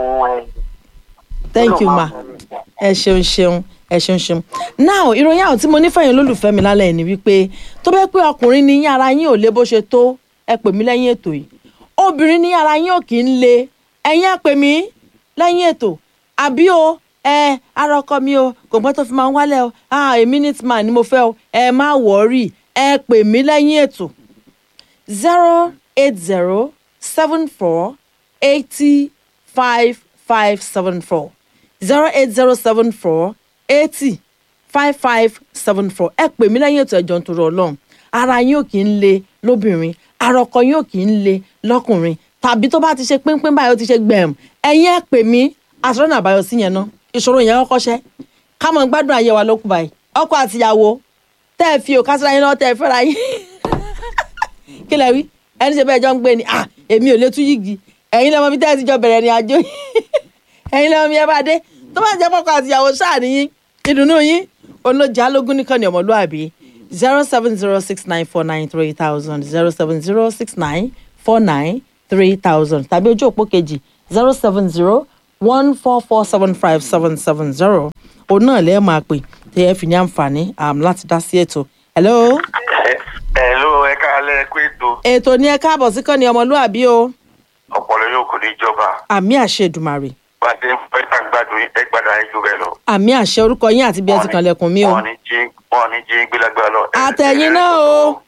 thank you ma ẹ ṣeun ṣeun ẹ ṣeun ṣeun now ìròyìn àwọn tí mo ní fẹ̀yìn olólùfẹ́ mi lálẹ́ ni wípé tó bẹ́ẹ̀ pé ọkùnrin ní yín ara yín ò lé bó ṣe tó ẹ pè mí lẹ́yìn ètò yìí obìnrin ní ara yín ò kì í le ẹ̀yin á pè mí lẹ́yìn ètò àbí o ẹ ara ọkọ mi o kò gbọ́n tó fi máa ń wálẹ̀ o ah a minute man ni mo fẹ́ o ẹ má wọ́ọ̀rì ẹ pè mí lẹ́yìn ètò zero eight zero seven four eighty five five seven four zero eight zero seven four eighty five five seven four ẹ pè mí lẹ́yìn ètò ẹ̀jọ̀ nítorí ọlọ́run ara yín ò kì í le lóbìnrin ara ọkọ yín ò kì í le lọ́kùnrin tàbí tó bá ti ṣe pínpín báyìí ó ti ṣe gbẹ̀m ẹ̀yin ẹ pè mí àṣọ̀rọ̀ náà àbáyọ sí yẹn ná ìṣòro yẹn kọ́kọ́ ṣẹ́ ká mọ̀ gbádùn ayé wa lókù báyìí ọkọ àtìyàwó tẹ́ ẹ fi òkà síra yín lọ́wọ́ tẹ́ ẹ fẹ́ra yín kí lẹ wí ẹni ṣe bẹ́ẹ̀ jọ ń gbé ni ah èmi ò lè tú yìgì ẹ̀yin lọ́mọ bí tẹ́ ẹ ti jọ bẹ̀rẹ̀ ní àjò yìí ẹ̀yin lọ́mọ bí ẹ bá dé tó bá jẹ́ pọ́kọ àtìyàwó sáà nìyí ìdùnnú yín olójà lógún nìkan ní ọmọlúàbí zero seven zero six nine four nine three thousand zero seven zero six nine four nine three thousand tàbí ojú òpó kejì zero seven zero one four four seven five seven seven zero òun náà lẹ́ẹ̀ máa pè tí ẹ fi ní àǹfààní um, láti dá sí ètò. hello Hello, ẹ káalẹ́ pé ètò ètò ní ẹ káàbọ̀ sí kọ́ni ọmọlúàbí o ọ̀pọ̀lọ yóò kò ní jọba. àmì àṣẹ Èdùmàrè Bá a ṣe ń fẹ́ ká gbádùn ẹ gbádùn ayé jù bẹ́ẹ̀ lọ. àmì àṣẹ orúkọ yín àti bí ẹ ti kànlẹ̀kùn mi o Wọ́n ní jí wọ́n ní jí gbélágbá lọ. Ẹ- Àtẹ̀yìn ẹ- náà o.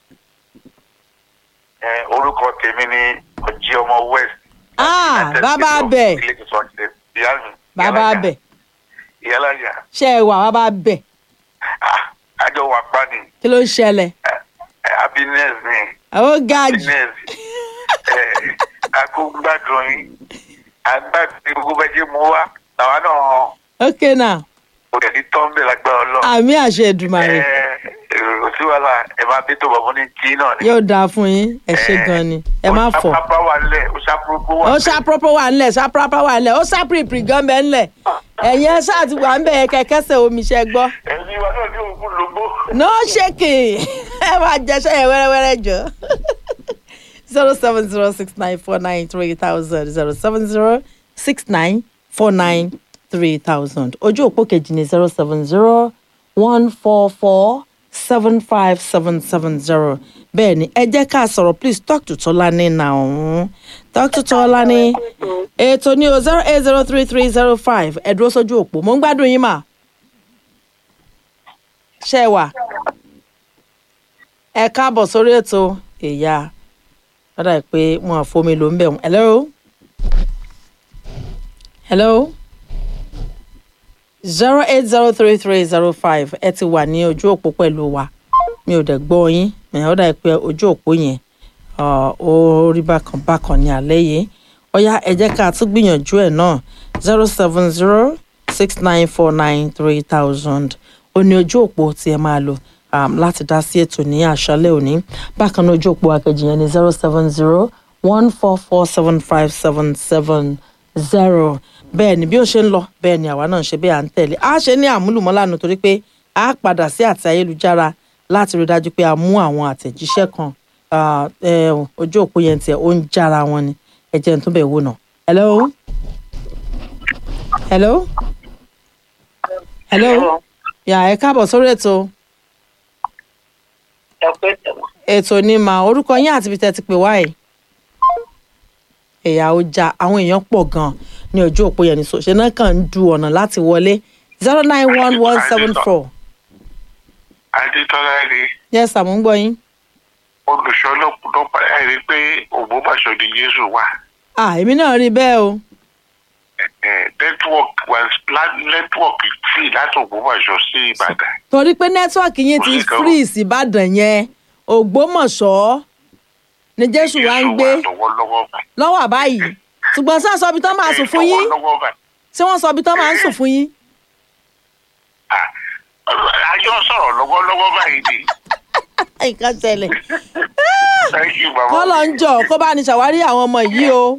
Ẹ orúkọ tèmi ni ọjí ọmọ West. Ah, United bàbá States of abẹ. Ilé ìtura ṣe ìyá mi. bàbá abẹ Ìyálàyà. ṣe é wà bàbá abẹ Ah, Àjọ wà pa ni. kí ló ń ṣẹlẹ̀ Ẹ, ẹ, Happiness ni. ó ga jù Happiness. Ẹ, A kò gbádùn yín. À ń gbádùn gbogbo bẹ́ẹ̀ ṣe mú wá. Làwa náà ok now kò tẹ̀ ní tọ́ńbẹ̀ lágbára ọlọ́run. àmì àṣẹ Èdùmàrè èrò sí wàhálà ẹ máa bí tó bọ̀ fún ní jí náà ni. yóò dáa fún yín ẹ ṣe gan ni ẹ má fọ. ó ṣàpá wà lẹ̀ ó ṣàpúrúkú wà ó lẹ̀. ṣàprópó wà ńlẹ̀ ṣàprópó wà ńlẹ̀ ó ṣàpìrìpìrì gan bẹ́ẹ̀ ńlẹ̀ ẹ̀yin ẹ ṣáà ti wà ń bẹ̀ yẹn kẹ̀kẹ́sẹ̀ omi ṣẹ́ gbọ́. ẹ̀mí wa náà ní òkú lógbó. no shaking ẹ máa jẹṣẹ́ yẹn wẹ́rẹ́wẹ́rẹ́ jọ. zero seven zero six nine four nine three thousand zero seven zero six nine four nine three thousand ojú òpó kejì ní zero seven zero one four four seven five seven seven zero bẹ́ẹ̀ ni ẹ jẹ́ ká sọ̀rọ̀ please talk to Tọ́lání now talk to Tọ́lání ètò ní o zero eight zero three three zero five ẹ dúró sójú òpó mo ń gbádùn yín mà ṣé ẹ wà ẹ káàbọ̀ sórí ètò ìyá lọ́dà yìí pé wọn àfomi ló ń bẹ̀ wọ́n hello hello zero eight zero three three zero five ẹ ti wà ní ojú òpó pẹ̀lú wa mi ò dẹ̀ gbọ́ yín ẹ̀ ọ́ dà yìí pé ojú òpó yẹn ọ̀, ó rí bákan bákan ní alẹ́ yìí ọ̀yá ẹ jẹ́ ká tún gbìyànjú ẹ̀ náà zero seven zero six nine four nine three thousand ó ní ojú òpó tí ẹ máa lò um, láti dá sí ètò ní àṣálẹ́ òní bákan náà ojú òpó akejì yẹn ní zero seven zero one four four seven five seven seven zero bẹ́ẹ̀ ni bí ó ṣe ń lọ bẹ́ẹ̀ ni àwa náà ṣe bẹ́ẹ̀ à ń tẹ̀lé a ṣe ní àmúlùmọ́lànà torí pé a padà sí àti ayélujára láti rí i dájú pé a mú àwọn àtẹ̀jíṣẹ́ kan ah, eh, ojú òpó yẹn tiẹ̀ ó ń jára wọn ni ẹ jẹ́ n tún bẹ̀ wò náà. hello hello hello yà ẹ káàbọ̀ sórí ètò ẹ pé tẹ̀wọ̀. ètò ni mà orúkọ yín àti ibi tẹ́ ti pè wá yìí ẹ̀yà ọjà àwọn èèyàn pọ̀ gan-an ní ojú òpó yẹn ní sòṣè náà kàn ń du ọ̀nà láti wọlé zero nine one one seven four adétọ́lá rí yes àmú ń gbọ́ yín olùṣọ́ lọ́pàá ẹ̀ rí pé ògbómọ̀ṣọ́ ni jésù wà. ah èmi náà rí bẹ́ẹ̀ o network was plan network free láti ògbómọ̀ṣọ́ sí ìbàdàn. torí pé nẹ́tíwọ̀kì yín ti Orí kan. free síbàdàn yẹn ògbómọ̀ṣọ́ ni jésù wá ń gbé Jésù wà lọ́wọ́lọ́wọ́ báyìí. lọ́wọ́ àbáyìí ṣùgbọ́n sáà sọ ibi tán máa sùn fún yín lọ́wọ́lọ́wọ́ báyìí. ṣé wọ́n sọ ibi tán máa ń sùn fún yín Ah, àjọ sọ̀rọ̀ lọ́wọ́lọ́wọ́ báyìí ni. nǹkan ṣẹlẹ̀ thank you baba. kọ́ lọ ń jọ kó bá ní ṣàwárí àwọn ọmọ yìí o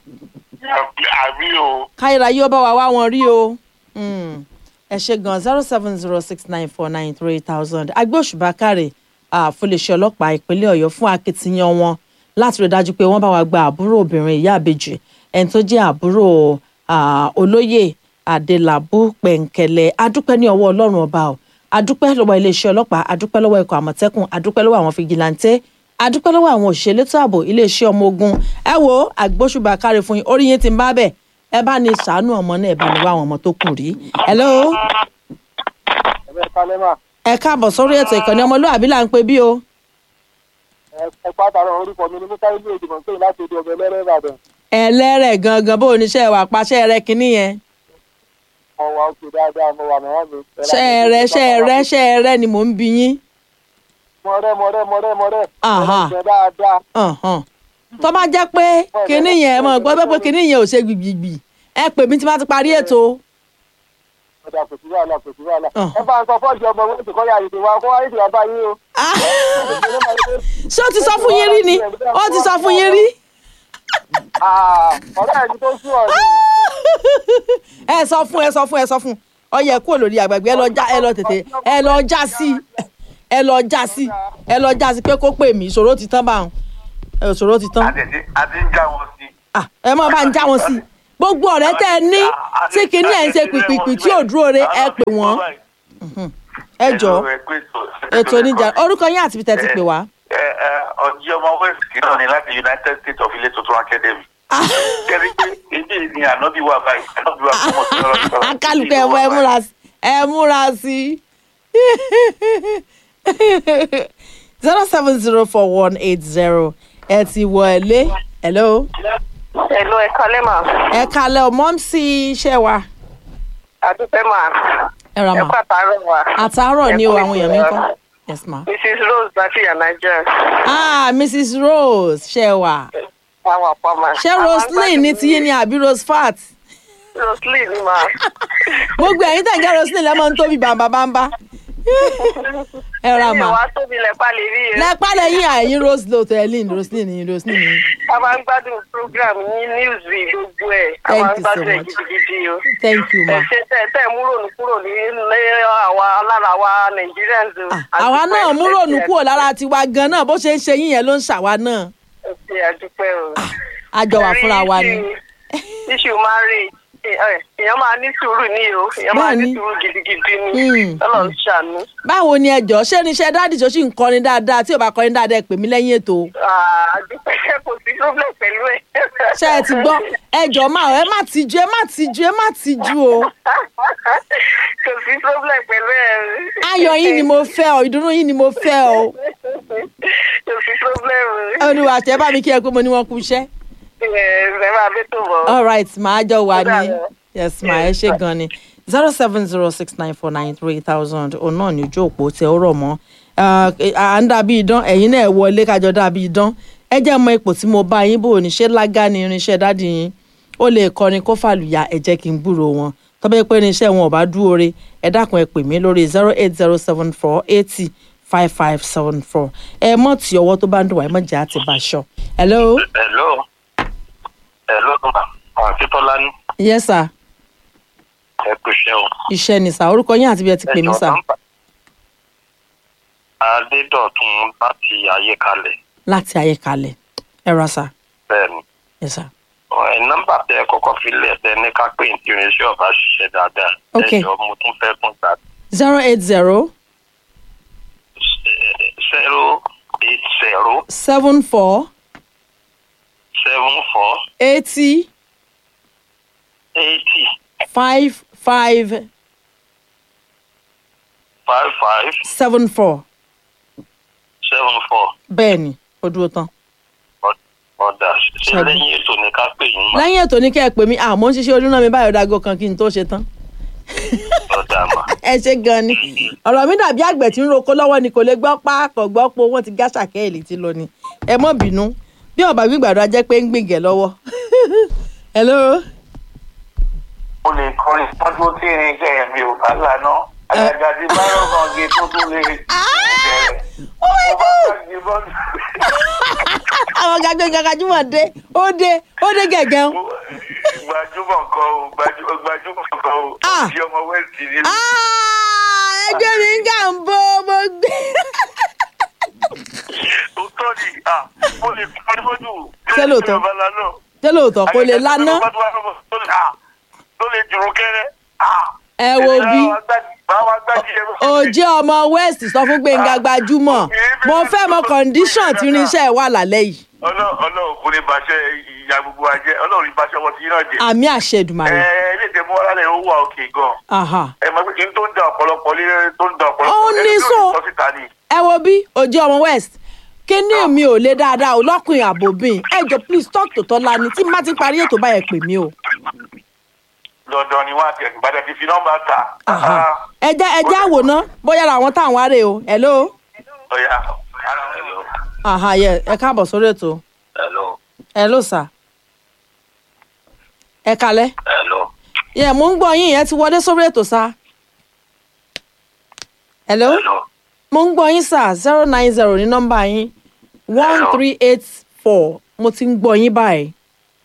àbí o. káyọ̀rọ̀ yóò bá wa wá wọn rí o Mm. ẹ ṣe gan zero seven zero six nine four nine three thousand agbóṣùbà káre àfọlẹ́ṣẹ́ ọlọ́pàá ìpínlẹ̀ ọ̀yọ́ fún akitiyan wọn láti rí i dájú pé wọ́n bá wa gba àbúrò obìnrin ìyá àbèjì ẹni tó jẹ́ àbúrò ah, olóyè adélabú pẹ̀ǹkẹ̀lẹ̀ adúpẹ́ ní ọwọ́ ọlọ́run ọba o adúpẹ́ lọ́wọ́ iléeṣẹ́ ọlọ́pàá adúpẹ́ lọ́wọ́ ikọ̀ àmọ̀tẹ́kùn adúpẹ́ lọ́wọ́ àwọn fìgìláńtẹ́ adúpẹ́ lọ́wọ́ àwọn òṣìṣẹ́ elétò ààbò iléeṣẹ́ ọmọ ogun ẹ wo àgbóṣùbà káre fún yín orí yín ti ń bá bẹ̀ ẹ bá ní ṣàánú ọmọ náà ẹ bá ní wá àwọn ọmọ tó kù rí. hello ẹ̀bẹ̀ kalẹ́ mà ẹ káàbọ̀ sórí ètò ìkànnì ọmọlúwàbí là ń pè bí o. ẹ pàtàkì orúkọ mi ni musa ilé ìdìbò pé láti odi ọbẹ̀ lẹ́rẹ́ ìbàdàn ẹlẹ́rẹ̀ gangan bó oníṣẹ́ wà paṣẹ́ rẹ kínní yẹn. mo wà òkè dáadáa mo wà mẹ́wàá mi. ṣẹ́ẹ̀rẹ́ ṣẹ́ẹ̀rẹ́ ṣẹ́ẹ̀rẹ́ ni mò ń bi yín. mọ̀rẹ́ mọ̀rẹ́ mọ̀rẹ́ mọ̀rẹ́ Aha. ẹ̀rẹ́ dáadáa Ọ̀hán. tó bá jẹ́ pé kínní yẹn mọ̀ gbọ́ pé kínní yẹn ò ṣe gbìgbìgbì ẹ pè mí tí bá ti parí ètò. ọ̀dà kò sí wàhálà kò sí wàhálà Ah. ẹ bá ń sọ fọ́ọ̀jì ọmọ wọn ti kọ́ yà ètò wa kó wáyé ìdìbò bá yín o. Ah! ṣé ó ti sọ fún yín rí ni ó ti sọ fún yín rí. Ah, ọ̀rẹ́ ẹni tó sún ọ̀rẹ́ ẹ sọ fún ẹ sọ fún ẹ sọ fún ọyẹ kúrò lórí àgbàgbé ẹ lọ já ẹ lọ tètè ẹ lọ já sí ẹ lọ já sí ẹ lọ já sí pé kó pè mí ìṣòro ti tán báwọn ẹ, ìṣòro ti tán àti àti ń já wọn sí. Ah, ẹ má bá ń já wọn sí gbogbo ọ̀rẹ́ tẹ́ ẹ ní tí kìíní ẹ̀ ń ṣe pìpìpì tí ò dúró re ẹ pè wọ́n ẹ jọ ètò oníjà orúkọ yín àti ibi tẹ́ ti pè wá. ọjọ́ ọmọ west náà ni láti united states of ilé tuntun academy. kẹ́rí pé èdè ni ànábì wà báyìí ànábì wà fún ọ̀sán ọ̀sán. kálukú ẹ mú ẹ múra sí ẹ múra sí zero seven zero four one eight zero ẹ ti wọlé hello Hello, ẹ kálẹ́ mà. ẹ kalẹ̀ ọmọ sí iṣẹ́ wa Àdúpẹ́ mà. ẹ ra Ẹ mà kú àtàárọ̀ mà. àtàárọ̀ ni o Ẹ kú àwọn èèyàn mi ń kọ́ ìtura. yes ma. Mrs. Rose láti Yanaja. ah mrs rose ṣe wà Àwọn àpá mà. ṣé roseline ní tiyín ni àbí rose fat Roseline ni mà. gbogbo ẹ̀yin tẹ̀ ń jẹ́ roseline lẹ́mọ̀ ń tóbi bàǹbàǹbà ẹ ra Mi ò mà wá tóbi lẹ́pà lè rí e. lẹ́pà lẹ́yìn àyìn rose lotelin roseline yín roseline yín A máa ń gbádùn program yín news rí gbogbo ẹ̀. A Thank máa ń you so gbádùn ẹ̀ much. gidigidi o. thank you ma. Ẹ ṣe tẹ́ tẹ́ mú rònú kúrò ní ní àwa lára wa Nigerians o. Ah, àwa náà mú rònú kúrò lára tiwa gan náà bó ṣe ń ṣe yín yẹn ló ń ṣàwa náà Ẹ ṣe àdúpẹ́ o. a jọ wà fúnra wa ni. Issue marriage èèyàn máa ní sùúrù ní o èèyàn máa ní Bẹ́ẹ̀ni. sùúrù gidigidi ni Mm. Ọlọ́run ṣàánú. báwo ni ẹjọ ṣé irinṣẹ́ dáàdì tó sì ń kọrin dáadáa tí ò bá kọrin dáadáa ẹ pè mí lẹ́yìn ètò àdúpẹ́ kò sí problem pẹ̀lú ẹ̀. ṣé ẹ ti gbọ́ ẹjọ máa ẹ má tijú ẹ má tijú ẹ má tijú o kò sí problem pẹ̀lú ẹ̀. ayọ̀ yín ni mo fẹ́ ọ ìdùnnú yín ni mo fẹ́ ọ kò sí problem. olùwà tẹ bá mi kí ẹ pé mo ní wọn kú iṣẹ́ ẹ ẹ máa bẹ tó bọ̀. all right màá jọ wà ní Ó dàbọ̀. yes ma ẹ ṣe gan ni zero seven zero six nine four nine three thousand òun náà ní ojú òpó tẹ ó rọ̀ mọ́ Ah, eh, à ń dàbí idán ẹ̀yin náà ẹ wọlé kájọ dàbí idán ẹ jẹ́ mọ ipò tí mo bá yín bò ní ṣé lágá ni irinṣẹ́ dádì yín ó lè kọrin kó fàlùyà ẹ jẹ́ kí n gbúrò wọn tọ́bẹ̀ pé irinṣẹ́ wọn ò bá dúró re ẹ dákun ẹ pè mí lórí zero eight zero seven four eighty five five seven four ẹ mọ̀ tí ọwọ́ tó bá ń dùn wá ẹ mọ̀ jẹ́ àti bàṣọ. hello hello hello ma àti tọ́lá ní yes sir ẹ kò ṣe o. iṣẹ́ ni sà orúkọ yín àti bí ẹ ti pè mí sà. adédọ̀tun láti ayékalẹ̀ láti ayékalẹ̀ ẹ ra sà bẹ́ẹ̀ ni. ẹ sà. ẹ nọ́mbà tẹ ẹ kọ́kọ́ fi lẹ̀ tẹ ní ká pé ní irinṣẹ́ ọba ṣiṣẹ́ dáadáa. Ok. ẹ jọ mo tún fẹ́ tún gbà zero eight zero zero eight zero seven four seven four eighty eighty five five five five seven four seven four bẹ́ẹ̀ ni ó dúró tán. ọ̀dà ṣe Ṣẹ́gun. lẹ́yìn ètò ní ká pè yín mà lẹ́yìn ètò ní kẹ́ ẹ pè mí àmọ́ ń ṣiṣẹ́ ojúná mi báyọ̀ dago kan kí n tó ṣe tán. ọ̀dà mà. ẹ ṣe gan ni ọ̀rọ̀ mi dàbí àgbẹ̀ tí ń roko lọ́wọ́ ni kò lè gbọ́ páàkọ̀ gbọ́ po wọ́n ti gá ṣàkẹ́ẹ̀lì tí lọ ni ẹ mọ́ bínú bí ọ̀bà gbígbàdo ajẹ́ pé ń gbìngẹ̀ lọ́wọ́. hello. o lè kọrin tọ́jú tí irinṣẹ́ mi ò bá lànà àgàgà tí báyọ̀ kan gé tó tún lè bẹ̀rẹ̀. oh my mo bá god gbàgbé bọ́ọ̀lù. àwọn gàgbé gàgàjúmọ̀ dé ó dé ó dé gẹ̀gẹ́ ń. gbajúmọ̀ kan o gbajú- gbajúmọ̀ kan o Ah. ti ọmọ west ni. Ah, ẹgbẹ́ mi ń gà ń bo mo gbé. o tọ́ ni ah, mo lè kọrin mọ́jú. Ṣé lóòótọ́? Yorùbá lánàá. ṣé lóòótọ́ kò lè lánà tó lè jùrù kẹrẹ. ah. ẹ wo bí báwa gbájú ẹ. òjì ọmọ west sọ fún gbẹ̀ngà gbajúmọ̀ mo fẹ́ mọ condition tí irinṣẹ́ ẹ̀ wà lálẹ́ yìí Ọlọ́run Ọlọ́run kò ní baṣẹ́ ìyá gbogbo wa jẹ́ Ọlọ́run ní baṣẹ́ wọn ti yín náà jẹ́. àmì àṣẹ ẹ Èdùmàrè. ilé ìtẹ̀mú wa lálẹ́ ó wà òkè gan. Aha. ẹ máa pé kí n tó ń da ọ̀pọ̀lọpọ̀ lé tó ń da ọ̀pọ̀lọpọ̀ Ó ní ẹni tó so. lè sọ síta ni. ẹ wo bí òjì ọmọ west kíní mi ò lè dáadáa o lọ́kùnrin àbòbìn ẹ jọ please talk to tọ́lá ni tí má ti parí ètò báyẹn pè mí o. dandan ni wọn àti ẹ̀sìn gbàdá ti fi nọ́mbà ta. Aha. ẹ jẹ́ ẹ jẹ́ àwòrán bóyá ara àwọn táwọn wá rè o hello. ọ̀ya. Aha, yeah. ẹ káàbọ̀ sórí ètò hello hello sir. ẹ kalẹ́. hello. yẹ mo ń gbọ́ yín yẹn ti wọlé sórí ètò sá. hello. mo ń gbọ́ yín sá zero nine zero ní nọ́mbà yín one Hello. three eight four mo ti ń gbọ́ yín báyìí.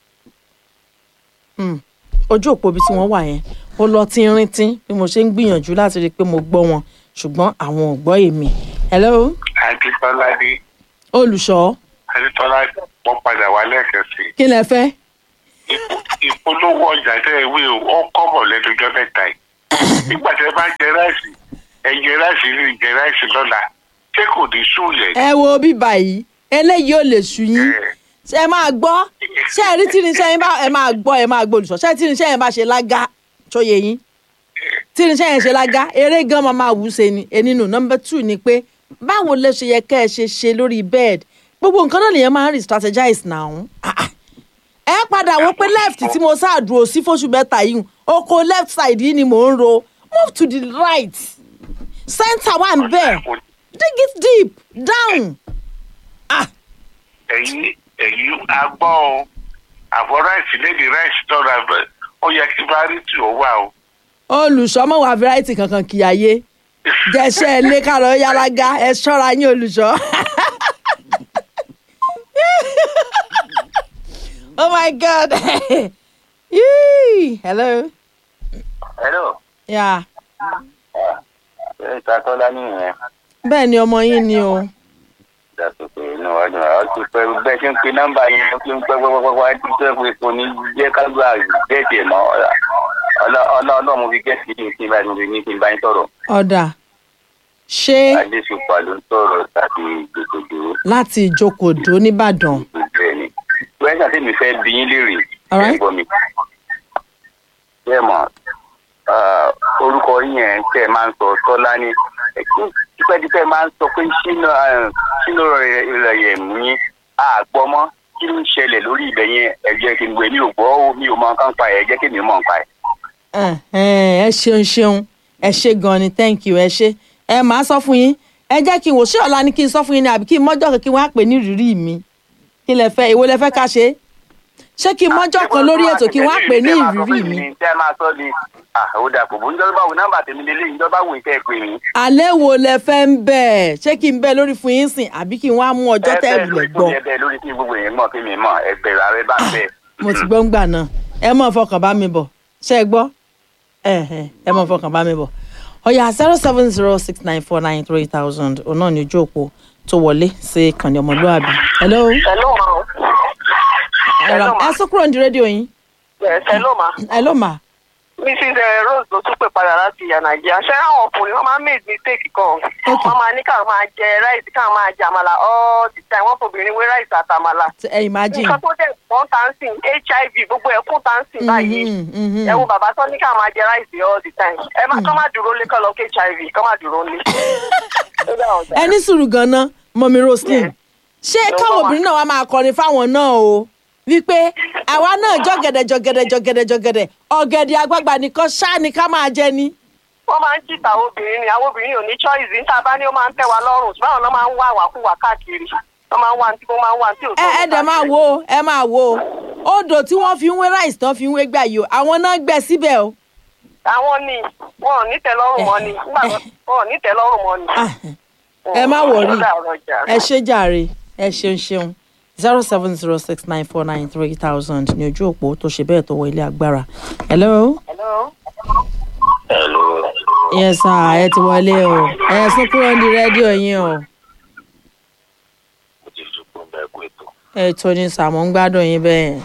Hmm, ojú òpó ibi tí wọ́n wà yẹn ó lọ tínrín-tín bí mo ṣe ń gbìyànjú láti rí i pé mo gbọ́ wọn ṣùgbọ́n àwọn ò gbọ́ èmi. hello akíntọ́lá ní olùṣọ́ akíntọ́lá wọ́n padà wá lẹ́ẹ̀kan sí i. kí lẹ fẹ́. ìpo- ìpolówó ọjà tẹ́ ẹ wí o ó kọ́bọ̀ lẹ́nujọ́ mẹ́ta yìí nígbà tí ẹ bá jẹ ráìsì ẹ jẹ ráìsì ní jẹ ráìsì lọ́la ṣé kò ní súlẹ̀ ẹ wo bíbá yìí eléyìí ò lè sú yín ṣe ẹ máa gbọ́ ṣé ẹ rí tírinṣẹ́ yín bá ẹ máa gbọ́ ẹ máa gbọ́ olùsọ ṣé tírinṣẹ́ yẹn bá ṣe lága tó yẹ yín tírinṣẹ́ yẹn ṣe lága eré gan máa máa wù ú ṣe ni ẹni nù nọmba two ni pé báwo lè ṣe yẹ kẹ́ ẹ ṣe ṣe lórí bed gbogbo nǹkan náà nìyẹn máa ń re-strategize náà Ah, ah. ẹ padà wọ pé left tí mo sáà dúró sí fóṣù mẹ́ta yìí oko left side yìí ni mò ń ro move to the right center wà ń bẹ̀ dig it deep down. Ah, ẹ̀yin ẹ̀yin agbọ́ o àbọ̀ ráìsì lédi ráìsì tọ́ra bẹ̀ ó yẹ kí variety ó wà o. olùṣọ́ mọ̀ wá variety kankan kì í ayé jẹ́sẹ́ ilé kárọ̀ yálágá ẹ ṣọ́ra yín olùṣọ́. oh my god Yee. hello hello yeah. ṣe ìtakọ́lá nìyẹn bẹ́ẹ̀ ni ọmọ yín ni o dàtòkè inú wa dùn àwọn ti pẹ́ bẹ́ẹ̀ ṣe ń pe nọ́mbà yẹn ó ti ń pẹ́ pẹ́pẹ́pẹ́ wá ti pẹ́ pé kò ní jẹ́ kágbá gẹ̀ẹ́sì ẹ̀ mọ́ ọlọ́ọ̀lọ́ mo fi gẹ̀ẹ́sì kí n kí n bá mi ní kí n bá yín sọ̀rọ̀ ọ̀dà ṣé adéṣùpá ló ń sọ̀rọ̀ tàbí gbèdégbè láti ìjókòó nìbàdàn gbogbo ẹ̀ ni. wẹ́n ṣàtẹ́ mi fẹ́ bí yín léèrè Alright. ẹ̀ gbọ́ mi. bẹ́ẹ̀ mọ̀ ah, orúkọ yín yẹn tẹ́ ẹ máa ń sọ tọ́lá ní tipẹ́tipẹ́ máa ń sọ pé sínú sínú ìrẹ̀yẹ̀ mú yín àgbọ́mọ́ kí ló ń ṣẹlẹ̀ lórí ibẹ̀ yẹn ẹ̀jẹ̀ kí n gbé mi ò gbọ́ ó, mi ò mọ nǹkan pa ẹ̀ jẹ́ kí mi mọ̀ nǹkan pa ẹ̀. Ẹ̀hẹ́n, ẹ ṣeun ṣeun ẹ ṣe gan ni thank you ẹ ṣe ẹ máa sọ fún yín ẹ jẹ́ kí n wò ṣé ọ̀la ni kí n sọ fún yín ni àbí kí n mọ́jọ́ kan kí wọ́n á pè ní ìrírí mi kí lẹ fẹ́ èwo lẹ fẹ́ ká ṣe ṣé kí n mọ́jọ́ kan lórí ètò kí wọ́n á pè ní ìrírí mi tẹ́ ẹ máa sọ ni ó dà kò bó ń jọ́ báwo nọ́mbà tèmi lélẹ́yìn ń jọ́ báwo ìtẹ́ ẹ pè mí. alẹ́ wo lẹ fẹ́ ń bẹ̀ ṣé kí n bẹ̀ lórí fún yín sìn àbí kí n wá mú ọjọ́ tẹ́ ẹ wulẹ̀ gbọ́ ẹ bẹ́ẹ̀ lórí kí gbogbo èèyàn mọ̀ kí mi mọ̀ ẹgbẹ̀rún ààrẹ bá ń bẹ̀. mo ti gbọ́ ń gbà náà ẹ mọ̀ fọkàn bá mi bọ̀ ṣé ẹ gbọ́ ẹ̀hẹ́n, ẹ mọ̀ fọkàn bá mi bọ̀ ọ̀yà zero seven zero six nine four nine three thousand òun náà ní ojú òpó tó wọlé sí kànní ọmọlúwàbí. hello hello ma o. ẹ̀rọ ẹ sún kúrò ní rédíò yín Yes, hello ma. hello ma mrs eh, rose ló tún pè padà láti ìyá nàìjíríà ṣé àwọn ọkùnrin wọn máa ń make mistake kan Okay. wọn máa ní káwọn máa jẹ ráìsì káwọn máa jẹ àmàlà all the time wọn fòbìnrin wé ráìsì àtàmàlà T- ẹ imagine. nǹkan tó dẹ̀ wọ́n tá ń sìn hiv gbogbo ẹ̀ kún tá ń sìn báyìí Mhm, mhm. ẹ wo bàbá tó ní káwọn máa jẹ ráìsì all the time ẹ má kọ́ má dúró lé kọ́ lọ kí hiv kọ́ má dúró lé. Ó dà ọ̀dà. ẹ ní sùúrù ganan mọ̀mí roslyn ṣé Ló káwọn bọ̀ wá. obìnrin náà wá máa kọrin fáwọn náà o wípé àwa náà jọ̀gẹ̀dẹ̀ jọ̀gẹ̀dẹ̀ jọ̀gẹ̀dẹ̀ jọ̀gẹ̀dẹ̀ ọ̀gẹ̀dẹ̀ àgbagbà nìkan ṣáà ni ká máa jẹ ni. wọ́n máa ń jìtà obìnrin ni àwọn obìnrin ò ní choice níta bá ní ó máa ń tẹ̀ wá lọ́rùn ṣùgbọ́n àwọn náà máa ń wá àwàkúwà káàkiri wọ́n máa ń wá ní tí wọ́n máa ń wá ní tí ò tó ẹ ẹ dẹ̀ máa wo ẹ máa wo odò tí wọ́n fi ń wé rice tán fi ń wé gbà yìí o àwọn náà gbẹ síbẹ̀ o. àwọn ni wọn ò ní tẹ́lọ́rùn mọ́ ni nígbà tó wọn ò ní tẹ́lọ́rùn mọ́ ni. Ah, ẹ má wọrí Ó dà ọ̀rọ̀ jà. ẹ ṣe jàre ẹ ṣeun ṣeun zero seven zero six nine four nine three thousand ní ojú òpó tó ṣe bẹ́ẹ̀ tó wọ ilé agbára. hello. Hello. hello yes sir ẹ ti wọlé o ẹ sún kúrò ní rédíò yín o mo ti sùkún bẹ́ẹ̀ kó ètò ètò ní sàmú ń gbádùn yín bẹ́ẹ̀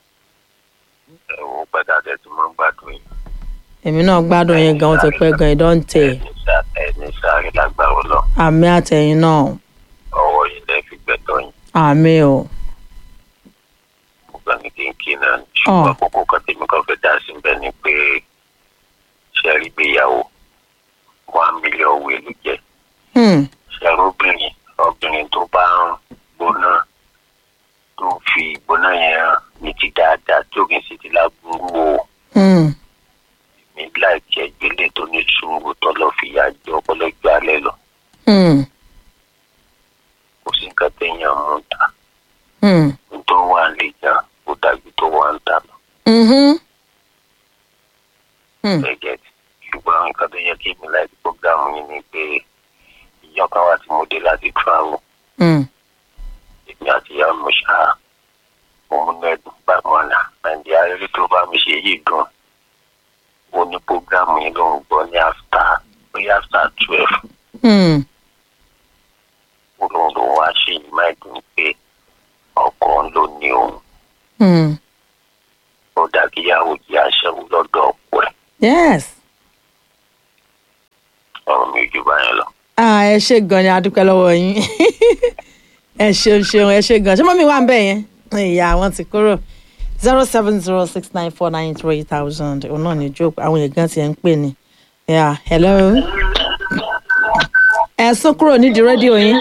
ẹ̀wọ̀n padà tẹ̀ tí mo ń gbádùn yìí. èmi náà gbádùn yín gan ó ti pẹ́ gan ìdọ́ǹtẹ̀ ẹni sáré lágbára lọ àmì àtẹ̀yìn náà ọwọ́ yìí lẹ́ fi gbẹ̀tọ̀ yín àmì o gbogbo ní kínkín náà ṣùgbọ́n kókó kan tèmi kan fẹ́ dá sí bẹ́ẹ̀ ni pé ṣẹ́rí gbéyàwó one million wé ló jẹ́ Hmm, ṣẹ́rí obìnrin obìnrin tó bá ń gbóná tó fi ìgbóná yẹn hàn ní ti dáadáa tó kì í sì ti lágbóró o hmm, mi láì jẹ́ gbélé tó ní sùúrù tó lọ́ọ́ fi yá jẹ ọpọlọjọ alẹ́ lọ hmm, kò sí nǹkan téèyàn mú ta hmm, tó wà lè jà ó dájú tó wà ń ta lọ. mhm. Hmm, gẹ́gẹ́ ṣùgbọ́n nǹkan tó yẹ kí mi láti program yìí ni pé ìjọ kan wà tí mo dé láti travel hmm, èmi àti ìyá mi ṣá mo mú nẹ́ẹ̀dùn bá wọn nà nàìjíríà eré tó bá mi ṣe yìí dùn ó ní program yìí ló ń gbọ́ ní after bóyá after twelve hmm, ó lóun ló wá ṣe yìí máa dùn pé ọkọ ló ní òun hmm, yes ọ̀rọ̀ mi jù báyẹn lọ. ah ẹ ṣe gan ni adúpẹ́ lọ́wọ́ yín ẹ ṣeun ṣeun ẹ ṣe gan ṣé mọ́mí wà ń bẹ̀ yẹn ìyá wọn ti kúrò zero seven zero six nine four nine three thousand òun náà ní jókòó àwọn èèyàn gan ti ẹ̀ ń pè ní. yeah hello ẹ sún kúrò nídìí rédíò yín.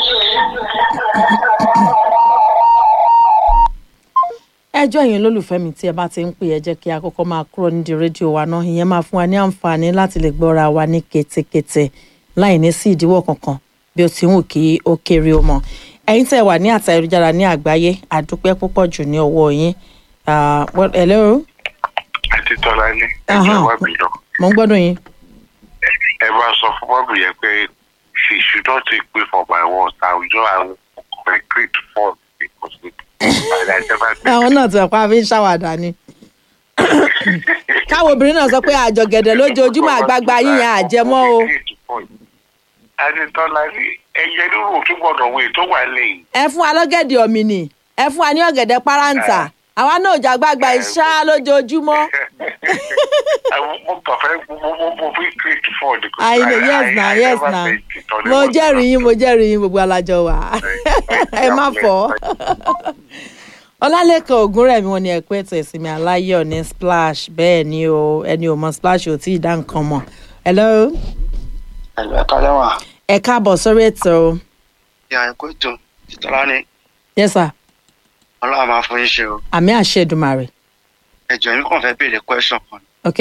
ẹjọ́ yẹn lólùfẹ́ mi tí ẹ bá ti ń pè ẹ jẹ́ kí a kọ́kọ́ máa kúrò nídìí rédíò wa náà ìyẹn máa fún wa ní àǹfààní láti lè gbọ́ra wa ní ketekete láì ní sí ìdíwọ́ kankan bí ó ti ń wù kí ó kéré ó mọ ẹ̀yin tẹ́ ẹ wà ní àtà ayélujára ní àgbáyé àdúpẹ́ púpọ̀ jù ní ọwọ́ yín Ah, well, hello àti tọ́lá ní Aha. ẹgbẹ́ wa bí lọ. mo ń gbọ́dọ̀ yín ẹ bá sọ fún bọ́ọ̀bù yẹn pé she should not take pay for my words àwùjọ àwọn concrete fall because it I never take àwọn náà ti wà pa fi ń ṣàwàdà ni káwọn obìnrin náà sọ pé àjọgẹ̀dẹ̀ lójoojúmọ́ àgbààgbà yín yẹn àjẹmọ́ o àti tọ́lá ní ẹyẹ nínú òtún gbọ́dọ̀ wo ètò wà lẹ́yìn. ẹ fún wa lọ́gẹ̀dẹ̀ ọ̀mìnì ẹ fún wa ní ọ̀gẹ̀dẹ̀ páráǹtà àwa náà ò jàgbàgbà ìṣá lójoojúmọ́ mo kàn fẹ́ mo mo mo fi create fall because I know, yes na yes na mo jẹ́rìí yín mo jẹ́rìí yín gbogbo alájọ wa ẹ má fọ́ ọlálẹ́kan ògúnrẹ̀mí wọn ni ẹ̀kọ́ ètò ìsinmi aláyọ̀ ní splash bẹ́ẹ̀ ni o ẹni ò mọ splash ò tí ì dá nǹkan mọ̀ hello ẹ̀lú ẹ̀ka lẹ́wà ẹ káàbọ̀ sórí ètò ìyá ẹ̀kọ́ ètò ìtọ́lá ní yes sir ọlọ́run máa fún yín ṣe o àmì àṣẹ Èdùmàrè ẹ̀jọ̀ yín kàn fẹ́ béèrè question kan ok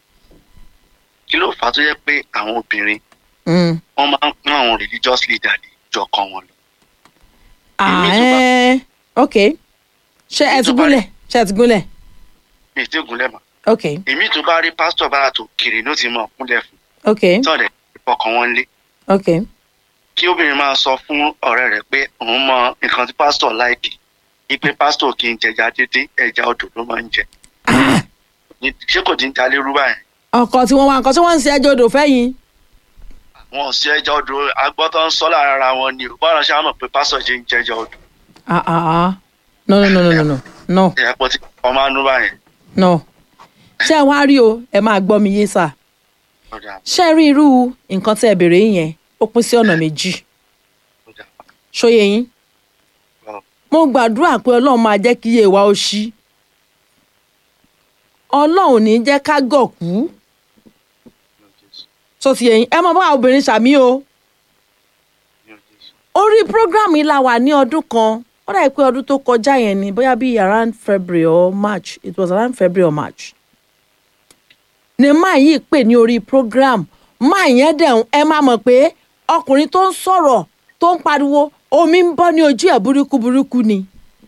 kí ló fà á tó yẹ pé àwọn obìnrin mm. wọ́n máa ń pín àwọn religious leader ní ìjọ kan wọn lọ ah, Èmi tó bá- eh, ok ṣé ẹ Èmi ti tó bá- gúnlẹ̀ ṣé ẹ ti gúnlẹ̀ mi ì tí ì gúnlẹ̀ mọ́ ok èmi tó bá rí pásítọ̀ bára tó kiri ló ti mọ̀ kúnlẹ̀ fún ok tọ́lẹ̀ ìfọkàn wọn lé ok kí obìnrin máa sọ fún ọ̀rẹ́ rẹ̀ pé òun mọ nǹkan tí pásítọ̀ láìkì ipe pásítọ̀ kì í jẹja dédé ẹja odò ló máa ń jẹ Ah, Ní- ṣé kò dín dalé rú báyìí ọkọ tí wọ́n wá nǹkan tí wọ́n ń ṣe ẹjọ́ odò fẹ́yìn wọn ò sí ẹja odò agbọ́tọ̀ ń sọ lára ara wọn ni ò báwọn ṣe á mọ̀ pé pásítọ̀ ṣe ń jẹja odò ah ah ah no no no no no no no ìyẹn pọ̀ tí wọ́n máa ń nú báyìí no ṣé ẹ wá rí o ẹ máa gbọ́ mi yé sà ọ̀dà ṣé ẹ rí irú nǹkan tí ẹ béèrè yìí yẹn ó pín sí ọ̀nà méjì ọ̀dà ṣóye yín Wow. mo gbàdúrà pé ọlọ́run máa jẹ́ kí iye wa ó ṣí ọlọ́run ò ní jẹ́ ká gọ̀kú tó ti yẹyin ẹ mọ bá obìnrin ṣàmì o orí program yìí la wà ní ọdún kan ó dàbí pé ọdún tó kọjá yẹn ni bóyá bíi around February or March it was around February or March ni máa yìí pè ní orí program máa yẹn dẹ̀ ẹ máa mọ̀ pé ọkùnrin tó ń sọ̀rọ̀ tó ń pariwo omi ń bọ́ ní ojú ẹ̀ burúkú burúkú ni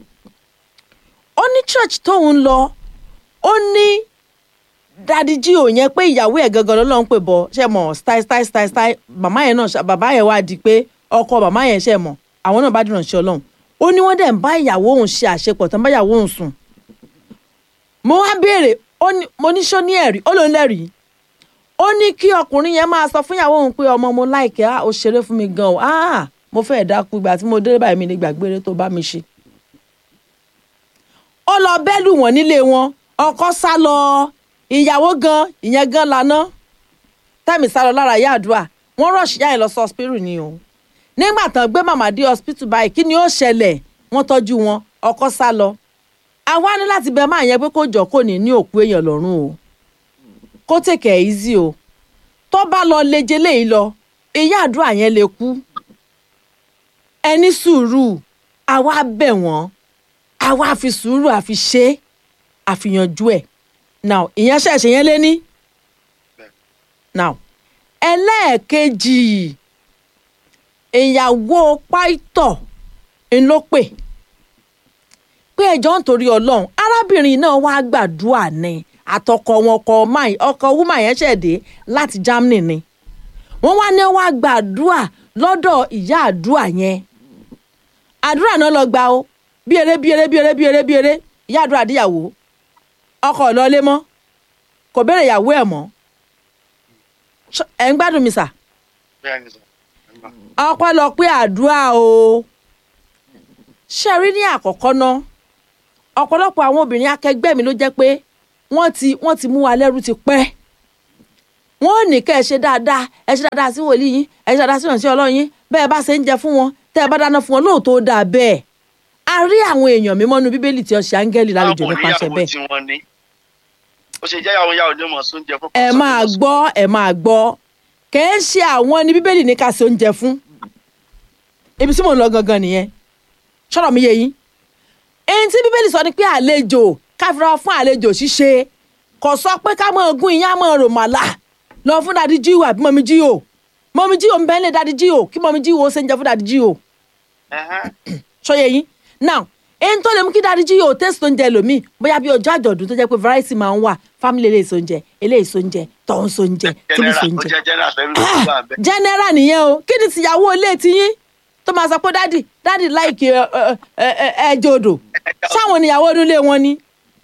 ó ní church tóun lọ ó ní dadi jí ò yẹn pé ìyàwó ẹ̀ gangan ló ń pè bọ̀ ṣe mọ̀ style style style style màmá yẹn náà ṣá- bàbá yẹn wá di pé ọkọ màmá yẹn ṣe mọ̀ àwọn náà bá dìrọ̀ ṣe ọlọ́run ó ní wọ́n dẹ̀ ń bá ìyàwó òun ṣe àṣepọ̀ tán bá ìyàwó òun sùn mo wá béèrè ó ní mo ní ṣó ní ẹ̀rí ó ló ń lẹ́rìí ó ní kí ọkùnrin yẹn máa sọ fún ìyàwó òun pé ọmọ mo láìkẹ́ á ó ṣeré fún mi gan o ah mo fẹ́ dákú ìgbà tí mo dé báyìí mi ní gbàgbére tó bá mi ṣe ó lọ bẹ́lù wọ́n nílé wọn ọkọ sá lọ ìyàwó gan ìyẹn gan lana tẹ́mi sá lọ lára ìyá àdúrà wọ́n rọ̀ṣì yá ẹ̀ lọ sí hospital ni o nígbà tán gbé màmá dé hospital báyìí kí ni ó ṣẹlẹ̀ wọ́n tọ́jú wọn ọkọ sá lọ àwa ní láti bẹ máa yẹn pé kó jọ kó ní ní òkú èèyàn lọ́rùn o kó tèkè easy o tó bá lọ leje léyìí lọ ìyá àdúrà yẹn lè kú ẹni sùúrù àwa bẹ̀ wọ́n àwa fi sùúrù àfi ṣe é àfihànjú ẹ̀ now ìyẹn ṣẹ̀ṣẹ̀ yẹn lé ní now ẹlẹ́ẹ̀kejì ìyàwó pàìtọ̀ ń ló pè pé ẹjọ́ ń torí ọlọ́run arábìnrin náà wá gbàdúrà ní àtọkọ wọn ọkọ máì ọkọ wúmà yẹn ṣẹ̀dé láti Germany ni wọ́n wá ní wá gbàdúrà lọ́dọ̀ ìyá àdúrà yẹn àdúrà náà lọ gbà ó bí eré bí eré bí eré bí eré bí eré ìyá àdúrà díyàwó ọkọ ọlọlé mọ́ kò béèrè ìyàwó ẹ̀ mọ́ Ṣé- ẹ ń gbádùn mi sà bẹ́ẹ̀ ni sọ ọpẹ́lọpẹ́ àdúrà o ṣe rí ní àkọ́kọ́ náà ọ̀pọ̀lọpọ̀ àwọn obìnrin akẹgbẹ́ mi ló jẹ́ pé wọ́n ti wọ́n ti mú wa lẹ́rú ti pẹ́ wọ́n ò ní kẹ́ ẹ ṣe dáadáa ẹ ṣe dáadáa sí wòlíì yín ẹ ṣe dáadáa sí ìrànṣẹ́ ọlọ́run yín bẹ́ẹ̀ bá ṣe ń jẹ fún wọn tẹ́ ẹ bá dáná fún wọn lóòótọ́ ó dáa bẹ́ẹ̀ a rí àwọn èèyàn mímọ́ nu bíbélì tí ó ṣe áńgẹ́lì lálejò nípasẹ̀ ìyàwó bẹ́ẹ̀ tí wọ́n ní ó ṣe jẹ́ ìyàwó ìyàwó ní mọ̀ sóúnjẹ fún ẹ pásítọ̀ máa ní mọ̀ gbọ́ ẹ máa gbọ́ kẹ́ ẹ ṣe àwọn ní bíbélì ní ká ṣe oúnjẹ fún ibi tí mò ń lọ gangan nìyẹn ṣọ́rọ̀ mi yé yín èyí tí bíbélì sọ ni pé àlejò káfíńra fún àlejò ṣíṣe kò sọ pé ká mọ̀ gún iyán mọ̀ rò màlà lọ fún dadi jíò àbí mọ̀mí jíò mọ̀mí jíò ń bẹ́ẹ̀ lé dadi jíò kí mọ̀mí jíò ó ṣe ń jẹ fún dadi jíò Ẹ̀hẹ́n. ṣọyẹ yín now èyí tó lè mú kí dáadé jí yóò tẹ́sí oúnjẹ lòmíì bóyá bí ọjọ́ àjọ̀dún tó jẹ́ pé variety máa ń wà family eléyìí sóúnjẹ eléyìí sóúnjẹ tọ̀hún sóúnjẹ tíbi general ó sóúnjẹ. jẹ́ general fẹ́mi ló ti wà bẹ́ẹ̀. general nìyẹn o kí ni tìyàwó ilé tiyín tó máa sọ pé dádì dádì láìkì ẹjọ odò sáwọn níyàwó onílé wọn ni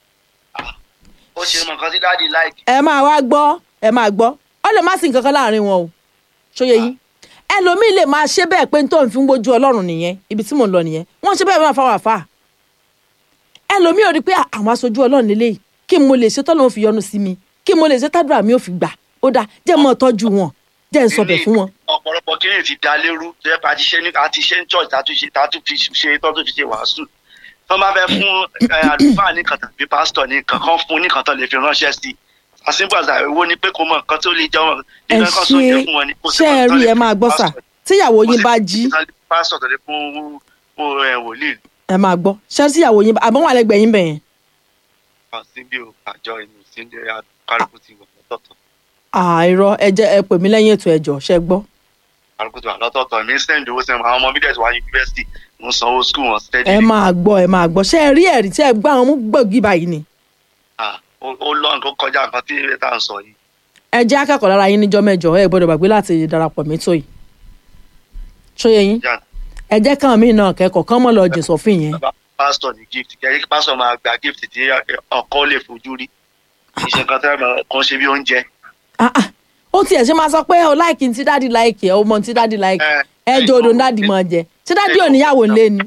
ó ṣe mọ nǹkan tí dáàdi láìkì. ẹ máa wá gbọ́ ẹ máa gbọ́ ọ lè má sí nǹkan kan láàrin wọn o ṣóye yín ẹlòmíì lè máa ṣe bẹ́ẹ̀ pé tó ń fi ń gbójú ọlọ́run nìyẹn ibi tí mò ń lọ nìyẹn wọ́n ṣe bẹ́ẹ̀ máa fáwọn àfà ẹlòmíì ò rí pé àwọn aṣojú ọlọ́run lélẹ́yìí kí mo lè ṣe tọ́lọ́run fi yọ́nú sí mi kí mo lè ṣe tádùrà mi ò fi gbà ó dáa jẹ́ mọ́ tọ́jú wọn jẹ́ ń sọbẹ̀ fún wọn. ọ̀pọ̀lọpọ̀ kí ni ti da lérú tó yẹ pé a ti ṣe ní a ti ṣe ní church tá a tún ṣe tá a tún fi ṣe tó tún fi ṣe wàásù tó bá fẹ́ fún ẹ, àlùfáà nìkan tàbí pásítọ̀ nìkan kan fún nìkan tó lè fi ránṣẹ́ sí i àsìkò àgbà owó ni pé kò mọ nǹkan tó lè jẹ́ wọn ẹ nǹkan kan tó ṣe jẹ́ fún wọn ni kò sí ṣe ẹ nǹkan tó rí lè ẹ fún máa gbọ́ sà pásítọ̀. tíyàwó Kò yín sí bá nǹkan jí tó lè fún pásítọ̀ tó lè fún fún ẹ, wòlíì ẹ máa gbọ́ ṣé tíyàwó yín bá àbọ̀ wà lẹ́gbẹ̀ẹ́ yín bẹ̀yẹn kan síbí o àjọ inú síndé kálukú ti wà lọ́tọ̀ọ̀tọ̀ àìrọ ẹ jẹ́ ẹ pè mí lẹ́yìn ètò ẹ̀jọ̀ ṣẹ gbọ́ kálukú ti wà lọ́tọ̀ọ̀tọ̀ mi sẹ́ndì owó sẹ́ndì àwọn ọmọ mi dẹ̀sí wá yunifásitì mo sanwó skul wọn steady ẹ máa gbọ́ ẹ máa gbọ́ ṣé ẹ rí ẹ̀rí tí ẹ gbọ́ àwọn mú gbòógì báyìí ni Ah, ó ó lọ́n tó kọjá nǹkan tí tá à ń sọ yìí ẹ jẹ́ akẹ́kọ̀ọ́ lára yín níjọ́ mẹ́jọ ẹ gbọ́dọ̀ gbàgbé láti darapọ̀ mẹ́tò yìí ṣóye yín Jà- ẹ jẹ́ káwọn míì náà kẹ́kọ̀ọ́ kán mọ́ lọ jìn sọ́fìn yẹn bàbá pásítọ̀ ní gift kẹ́rí pásítọ̀ máa gba gift tí ọkọ lè fojú rí iṣẹ́ kan tẹ́ ẹ kan ṣe bí oúnjẹ Ah, ah. ó tiẹ̀ ṣe máa sọ pé o láìkì tí dáàdì láìkì ẹ o mọ tí dáàdì láìkì Ẹ, ẹ jọ odò dáàdì máa jẹ tí dáàdì ò níyàwó ńlé ni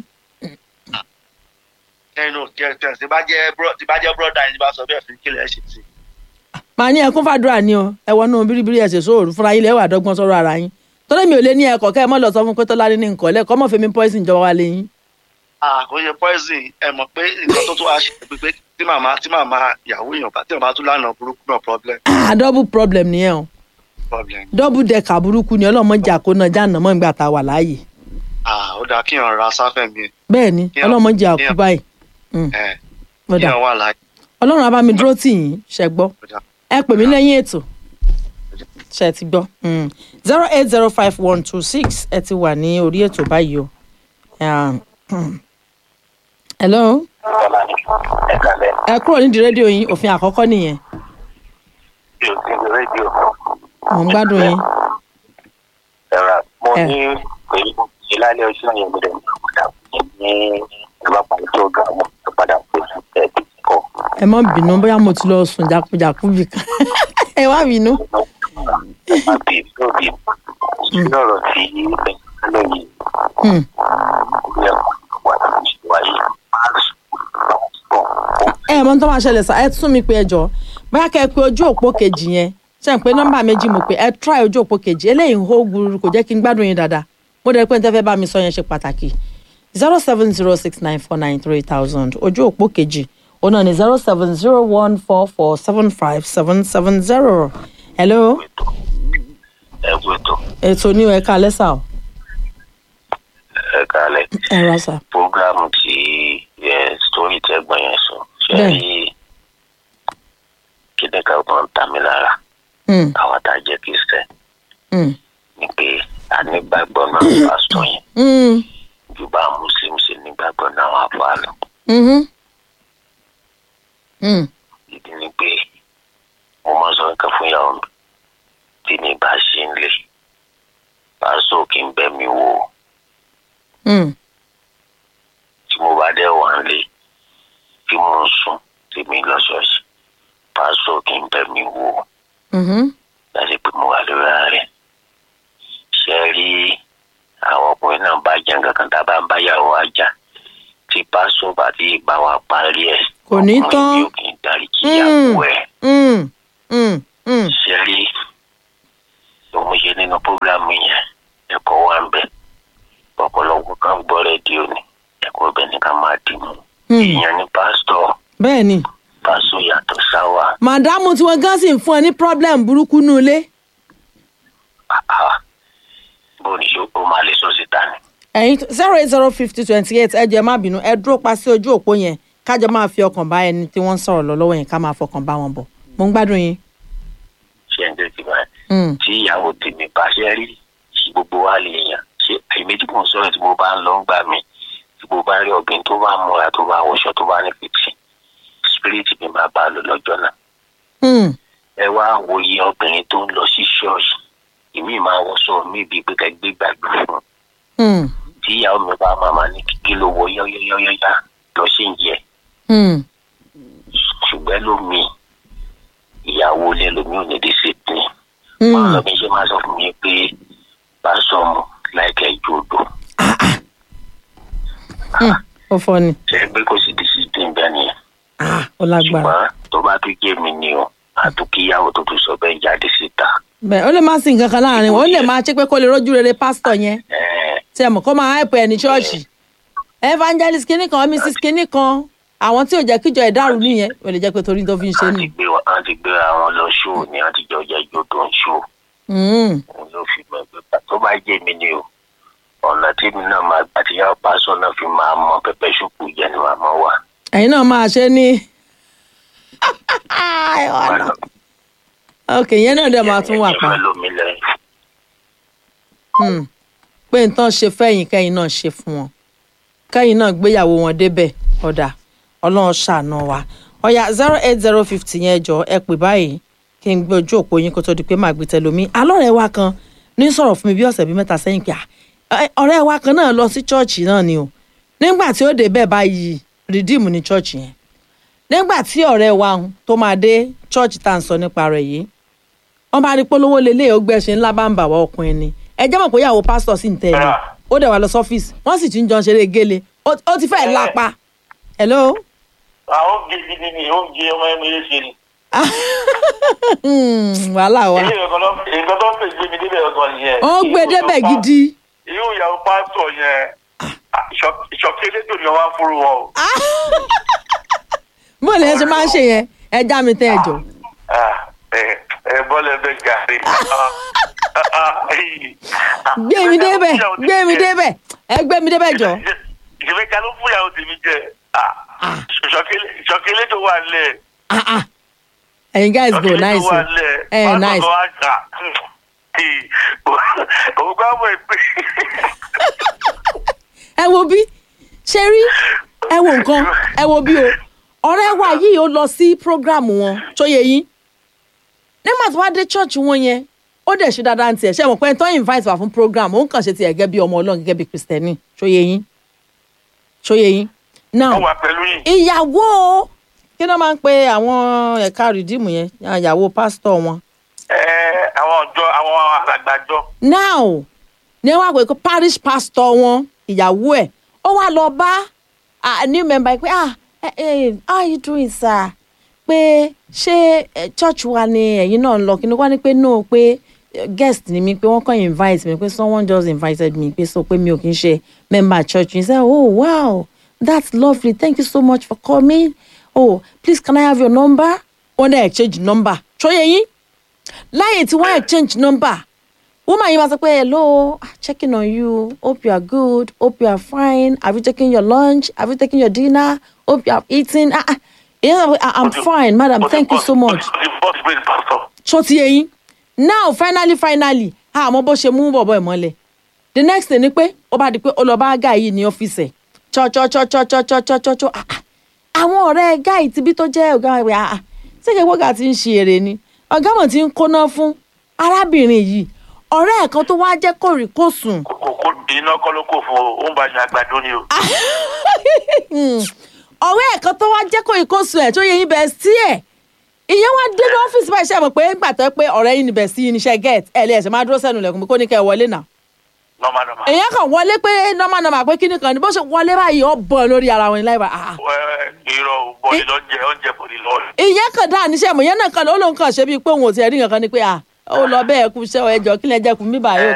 ẹnu kẹtẹ tí bá jẹ́ bro- tí bá jẹ́ brọ́dà yìí tí bá sọ bẹ́ẹ̀ fi kílẹ̀ ẹ̀ ṣe sí màá ní ẹkún fàdúrà ni o ẹ wọnú bíríbírí ẹsẹ sóòrù fúnra yín lẹwà dọ́gbọ́n sọ̀rọ̀ ara yín torí mi ò lé ní ẹkọ kẹ ẹ mọ lọ sọ fún pé tọ́lá ní nǹkan lẹkọọ mọ fẹmi poison jọba wa lẹ́yìn. ah kò ṣe poison ẹ mọ̀ pé nǹkan tó tún wá ṣe pé pé tí màmá tí màmá ìyàwó èèyàn bá tí màmá tún lánàá burúkú náà problem ah double problem nìyẹn o problem double decker burúkú ni ọlọ́mọdé àkóná jáàná mọ́ ìgbà tá a wà láàyè ah ó dáa kíyàn ra sáfẹ́ mi bẹ́ẹ̀ ni Yeah. ọlọ́mọdé àkú Yeah. báyìí ẹ ó dà kíyàn wà láàyè ọlọ́run á bá mi dúró tì yín ṣẹ gbọ́ ó dáa. ẹ pè mí lẹ́yìn ètò ṣe ti gbọ́ zero eight zero five one two six ẹ ti wà ní orí ètò báyìí o. Ah, hello ẹ kalẹ̀ ẹ kúrò nídìí rédíò yín òfin àkọ́kọ́ nìyẹn bí o ti ń lo rédíò mò ń gbádùn yín. ẹ̀rọ mo Ẹ. ní pẹ̀lú ṣe lálẹ́ ọjọ́ yẹn mo dẹ̀ padà ní ìjọba pàdé tó ga mo tó padà pé ẹ̀ bí kọ́ ẹ má bínú bóyá mo ti lọ sùn jákujàku bì kan ẹ má bínú. má bí tó bí sí ọ̀rọ̀ tí ẹ̀ lálẹ́ yìí Hmm. ó yẹ kó wà láti ṣe wáyé má sùn ẹ mọ tó máa ṣẹlẹ̀ sá ẹ tún mi pé ẹ jọ bóyá kẹ́ ẹ pé ojú òpó kejì yẹn ṣe ń pé nọ́mbà méjì mo pé ẹ try ojú òpó kejì eléyìí ń hó gbúrú kò jẹ́ kí n gbádùn yín dáadáa mo dẹ̀ pé n tẹ́ fẹ́ bá mi sọ yẹn ṣe pàtàkì zero seven zero six nine four nine three thousand ojú òpó kejì òun náà ni zero seven zero one four four seven five seven seven zero hello ẹ̀ gbọ́dọ̀ ètò ní ẹ̀ka lẹ́sà o ẹ̀ kalẹ̀. ẹ ra sà programu tí ẹ story tẹgbọn yẹn sọ ṣe Bẹ́ẹ̀. rí kíni ká máa ń ta mí lára Hmm, àwọn tá a jẹ kristian hmm, ni pé a nígbàgbọ́ náà pásítọ̀ yẹn hmm, ju bá muslim ṣe nígbàgbọ́ náà wà fún àlọ́ mhm, hmm, ìdí ni pé mo máa sọ nǹkan fún ìyàwó mi tí mi bá ṣe ń lè pásítọ̀ kì í bẹ́ mi wò ó. hmm, tí mo bá dẹ̀ wà ń lé tí mo ń sùn tí mi lọ ṣọ́ọ̀ṣì pásítọ̀ kì í bẹ́ mi wò ó. mhm, láti pé mo wà lórí ààrẹ ṣe rí àwọn ọkùnrin náà bá jẹ nǹkan kan tá a bá ń báyàwó ajá tí pásọ bá ti bá wa parí ẹ Kò ní ọkùnrin tán. mi ò kì í darí kíyàwó ẹ hmm, hmm, hmm, ṣe rí mo ṣe nínú prógrámù yẹn ẹ̀kọ́ wà ń bẹ̀ ọ̀pọ̀lọpọ̀ kan gbọ́ rédíò ni ẹ̀kọ́ ibẹ̀ ni ká máa dì mú Hmm. ìyẹn ní pásítọ̀ bẹ́ẹ̀ ni pásítọ̀ yàtọ̀ sáwà màdámù tí wọ́n gán sì ń fún ẹ ní problem burúkú nù ilé bó ní ṣe ó máa lè sọ síta ni. ẹ̀yin zero eight zero fifty twenty eight ẹ jẹ́ má bínú ẹ dúró pa sí ojú òpó yẹn kájọ máa fi ọkàn bá ẹni tí wọ́n ń sọ̀rọ̀ lọ lọ́wọ́ yẹn ká máa fọkàn bá wọn bọ̀ mo ń gbádùn yín. ṣé ń tẹ́tí báyìí Hmm. tí ìyàwó tèmi bá ṣe rí tí gbogbo wa lè yàn ṣe èmi tí mò ń sọ̀rọ̀ tí mo bá ń lọ ń gbà mí tí mo bá rí obìnrin tó bá múra tó bá wọṣọ tó bá ní fìtì spirit mi máa bá a lò lọ́jọ́ náà Hmm. ẹ wá wòye obìnrin tó ń lọ sí ṣọ́ọ̀ṣì ìmí máa wọṣọ mí bíi pé ká gbé gbàgbé fún un Hmm. tí ìyàwó mi bá màmá ní kíkí ló wọ yọ́yọ́yọ́yá lọ sí ìyẹ Hmm. ṣùgbọ́n lómi ìyàwó ilé lómi ò ní discipline Hmm. wọn lọ bí ṣe máa sọ fún mi pé bá sọmù láìkẹ́ ju odò Hmm. ó fọ ni ṣe pé kò sí discipline bẹ́ẹ̀ nìyẹn Ah, ó lágbára ṣùgbọ́n tó bá tún jẹ́ mi ni o àtúnkíyàwó tó tún sọ bẹ́ẹ̀ jáde síta bẹ́ẹ̀ ó lè má sí nǹkan kan láàrin wọn ó lè máa ṣe pé kó lè rójú rere pásítọ̀ yẹn ẹ̀ẹ́ tí ẹ mọ̀ kó máa hype ẹ̀ ní ṣọ́ọ̀ṣì evangelist kinní kan mrs kinní kan àwọn tí ò jẹ́ kíjọ ẹ̀ dàrú nìyẹn ó lè jẹ́ pé torí tó fi ń ṣe wọ́n nù. ti gbé wa- wọ́n ti gbé àwọn lọ ṣó ni wọ́n ti jọ jẹ́ ijó tó ń ṣó Hmm. òun ló fi mọ̀ pé tó bá jẹ́ mi ni o ọ̀nà tí mi náà máa gbà tí yàrá pásọ náà fi máa mọ pẹpẹ ṣùkú jẹ ni màmá wa. ẹ̀yin náà máa ṣe ní. ọ̀nà. ok yẹn náà dẹ̀ máa tún wà pa. ẹ̀jẹ̀ lómi lẹ́yìn. Hmm. pé nǹkan ṣe fẹ́yìn kẹ́yìn náà ṣe fún wọn kẹ́yìn náà gbéyàwó wọn débẹ̀ ọ̀dà ọlọ́run ṣàánú wa ọ̀yà zero eight zero fifty yẹn jọ ẹ pè báyìí kí n gbé ojú òpó yín kó tó di pé màá gbé tẹlomi alọ́rẹ̀ wa kan ní sọ̀rọ̀ fún mi bí ọ̀sẹ̀ bíi mẹ́ta sẹ́yìn pé "Ah, ẹ, ọ̀rẹ́ wa kan náà lọ sí chọ́ọ̀chì náà ni o nígbà tí ó dé bẹ́ẹ̀ báyìí redeem ní chọ́ọ̀chì yẹn nígbà tí ọ̀rẹ́ wa ń tó máa dé chọ́ọ̀chì tá à ń sọ nípa rẹ̀ yìí wọ́n bá rí polówó lélẹ̀ ó gbẹ̀ṣin ńlá bá ń bà wá ọkùnrin ni ẹ jẹ́ mọ̀ pé ìyàwó pásítọ̀ sì ń tẹ̀lé ó dẹ̀ wá lọ sọ́fíìsì wọ́n sì ti ń jọ ń ṣeré gélé ó ó ti fẹ́ẹ̀ lápá hello àwọn oúnjẹ gidi ni oúnjẹ ọmọ ẹni yẹn ṣe ni. Hmm, wàhálà wa ilé ìgbà tó ìgbà tó ń pè gbé mi débẹ̀ ọ̀gán nìyẹn. ó gbé débẹ̀ gidi irú ìyàwó pásítọ̀ yẹn ìṣọ̀kí elétò ni wọ́n á fúru wọn o. bó lè ṣe máa ń ṣe yẹn ẹ já mi tẹ́ ẹ jọ Ah, ẹ ẹ bọ́ọ̀lù ẹgbẹ́ gàrí. gbé mi débẹ̀ gbé mi débẹ̀ ẹ gbé mi débẹ̀ jọ ìṣèfẹ́ ká ló fún ìyàwó tèmi jẹ. ìṣọ̀kí elétò wà nílẹ̀. Ah, ah. ẹ̀yin guys go nice o ẹ nice òun gbọ́ mọ̀ pé ẹ wo bí ṣe rí ẹ wo nǹkan ẹ wo bí o ọ̀rẹ́ wa yìí ó lọ sí program wọn tó yẹ yín nígbà tó wá dé church wọn yẹn ó dẹ̀ ṣe dáadáa ní tiẹ̀ ṣe mọ̀ pé tó invite wá fún program òun kàn ṣe tiẹ̀ gẹ́gẹ́ bí ọmọ ọlọ́run gẹ́gẹ́ bí kristẹni tó yẹ yín tó yẹ yín now wọ́n wà pẹ̀lú yìí. ìyàwó kí ló máa ń pe àwọn ẹ̀ka rìdíìmù yẹn ìyàwó pásítọ̀ wọn Ẹ, àwọn ọjọ́ àwọn alàgbàjọ. now ní wọn àpè kó parish pastor wọn ìyàwó ẹ ó wá lọ bá a new member pé ah eh, eh, how you doing sir pé ṣé eh, church wa ni ẹ̀yin náà ń lọ kí ni wọ́n ní pé no pé eh, guest ni mi pé wọ́n kàn invite mi pé someone just invited me pé so pé mi ò kí n ṣe member church he said oh wow that's lovely thank you so much for coming oh please can I have your number wọ́n dẹ̀ exchange number ṣóyẹ yín láyé tí wọ́n exchange number woman yìí máa sọ pé hello ah, checking on you hope you are good hope you are fine have you taken your lunch have you taken your dinner hope you have eaten ah ah ìyẹn sọ pé ah, i'm fine madam thank you so much the boss brain pastor. ṣó ti yé yín now finally finally àmọ́ bó ṣe mú bọ̀bọ̀ ẹ̀ mọ́lẹ̀ the next thing ni pé ó bá di pé ó lọ bá guy yìí ní ọ́fíìsì ẹ̀ chọ́chọ́chọ́chọ́chọ́chọ́chọ́ àwọn ọ̀rẹ́ guy ti bí tó jẹ́ ọ̀gá ẹ̀ ah ah ṣé kí wọ́gà ti ń ṣe èrè ni ọ̀gá mọ̀ ti ń kóná fún arábìnrin yìí ọ̀rẹ́ ẹ̀ kan tó wá jẹ́ kòríkòsùn kò kò iná kọ́ ló kò fún o ó ń bá yan àgbàdo ni o. ọ̀rẹ́ ẹ̀ kan tó wá jẹ́ kòríkòsùn ẹ̀ tó yẹ yín bẹ́ẹ̀ sí ẹ̀ ìyẹn wá dé ní ọ́fíìsì báyìí ṣe mọ̀ pé ńgbà tó pé ọ̀rẹ́ yín níbẹ̀ sí iṣẹ́ get ẹ̀ lè ẹ̀sẹ̀ máa dúró sẹ́nu ilẹ̀kùn pé kó ní kẹ́ ẹ wọlé náà nọ́mà nọ́mà. èèyàn kan wọlé pé nọ́mà nọ́mà pé kíní kan ní bó ṣe wọlé báyìí ó bọ̀ lórí ara wọn láì bá ah Ẹ, irọ́ o bọ̀dì lọ jẹ oúnjẹ bọ̀dì lọ. ìyẹn kan dáa níṣẹ́ mọ̀ ìyẹn náà kan ó lóun kàn ṣe bíi pé òun ò tiẹ̀ rí nǹkan ni pé ah ó lọ bẹ́ẹ̀ kú iṣẹ́ ọ ẹjọ́ kí lẹ jẹ́ kú mí báyìí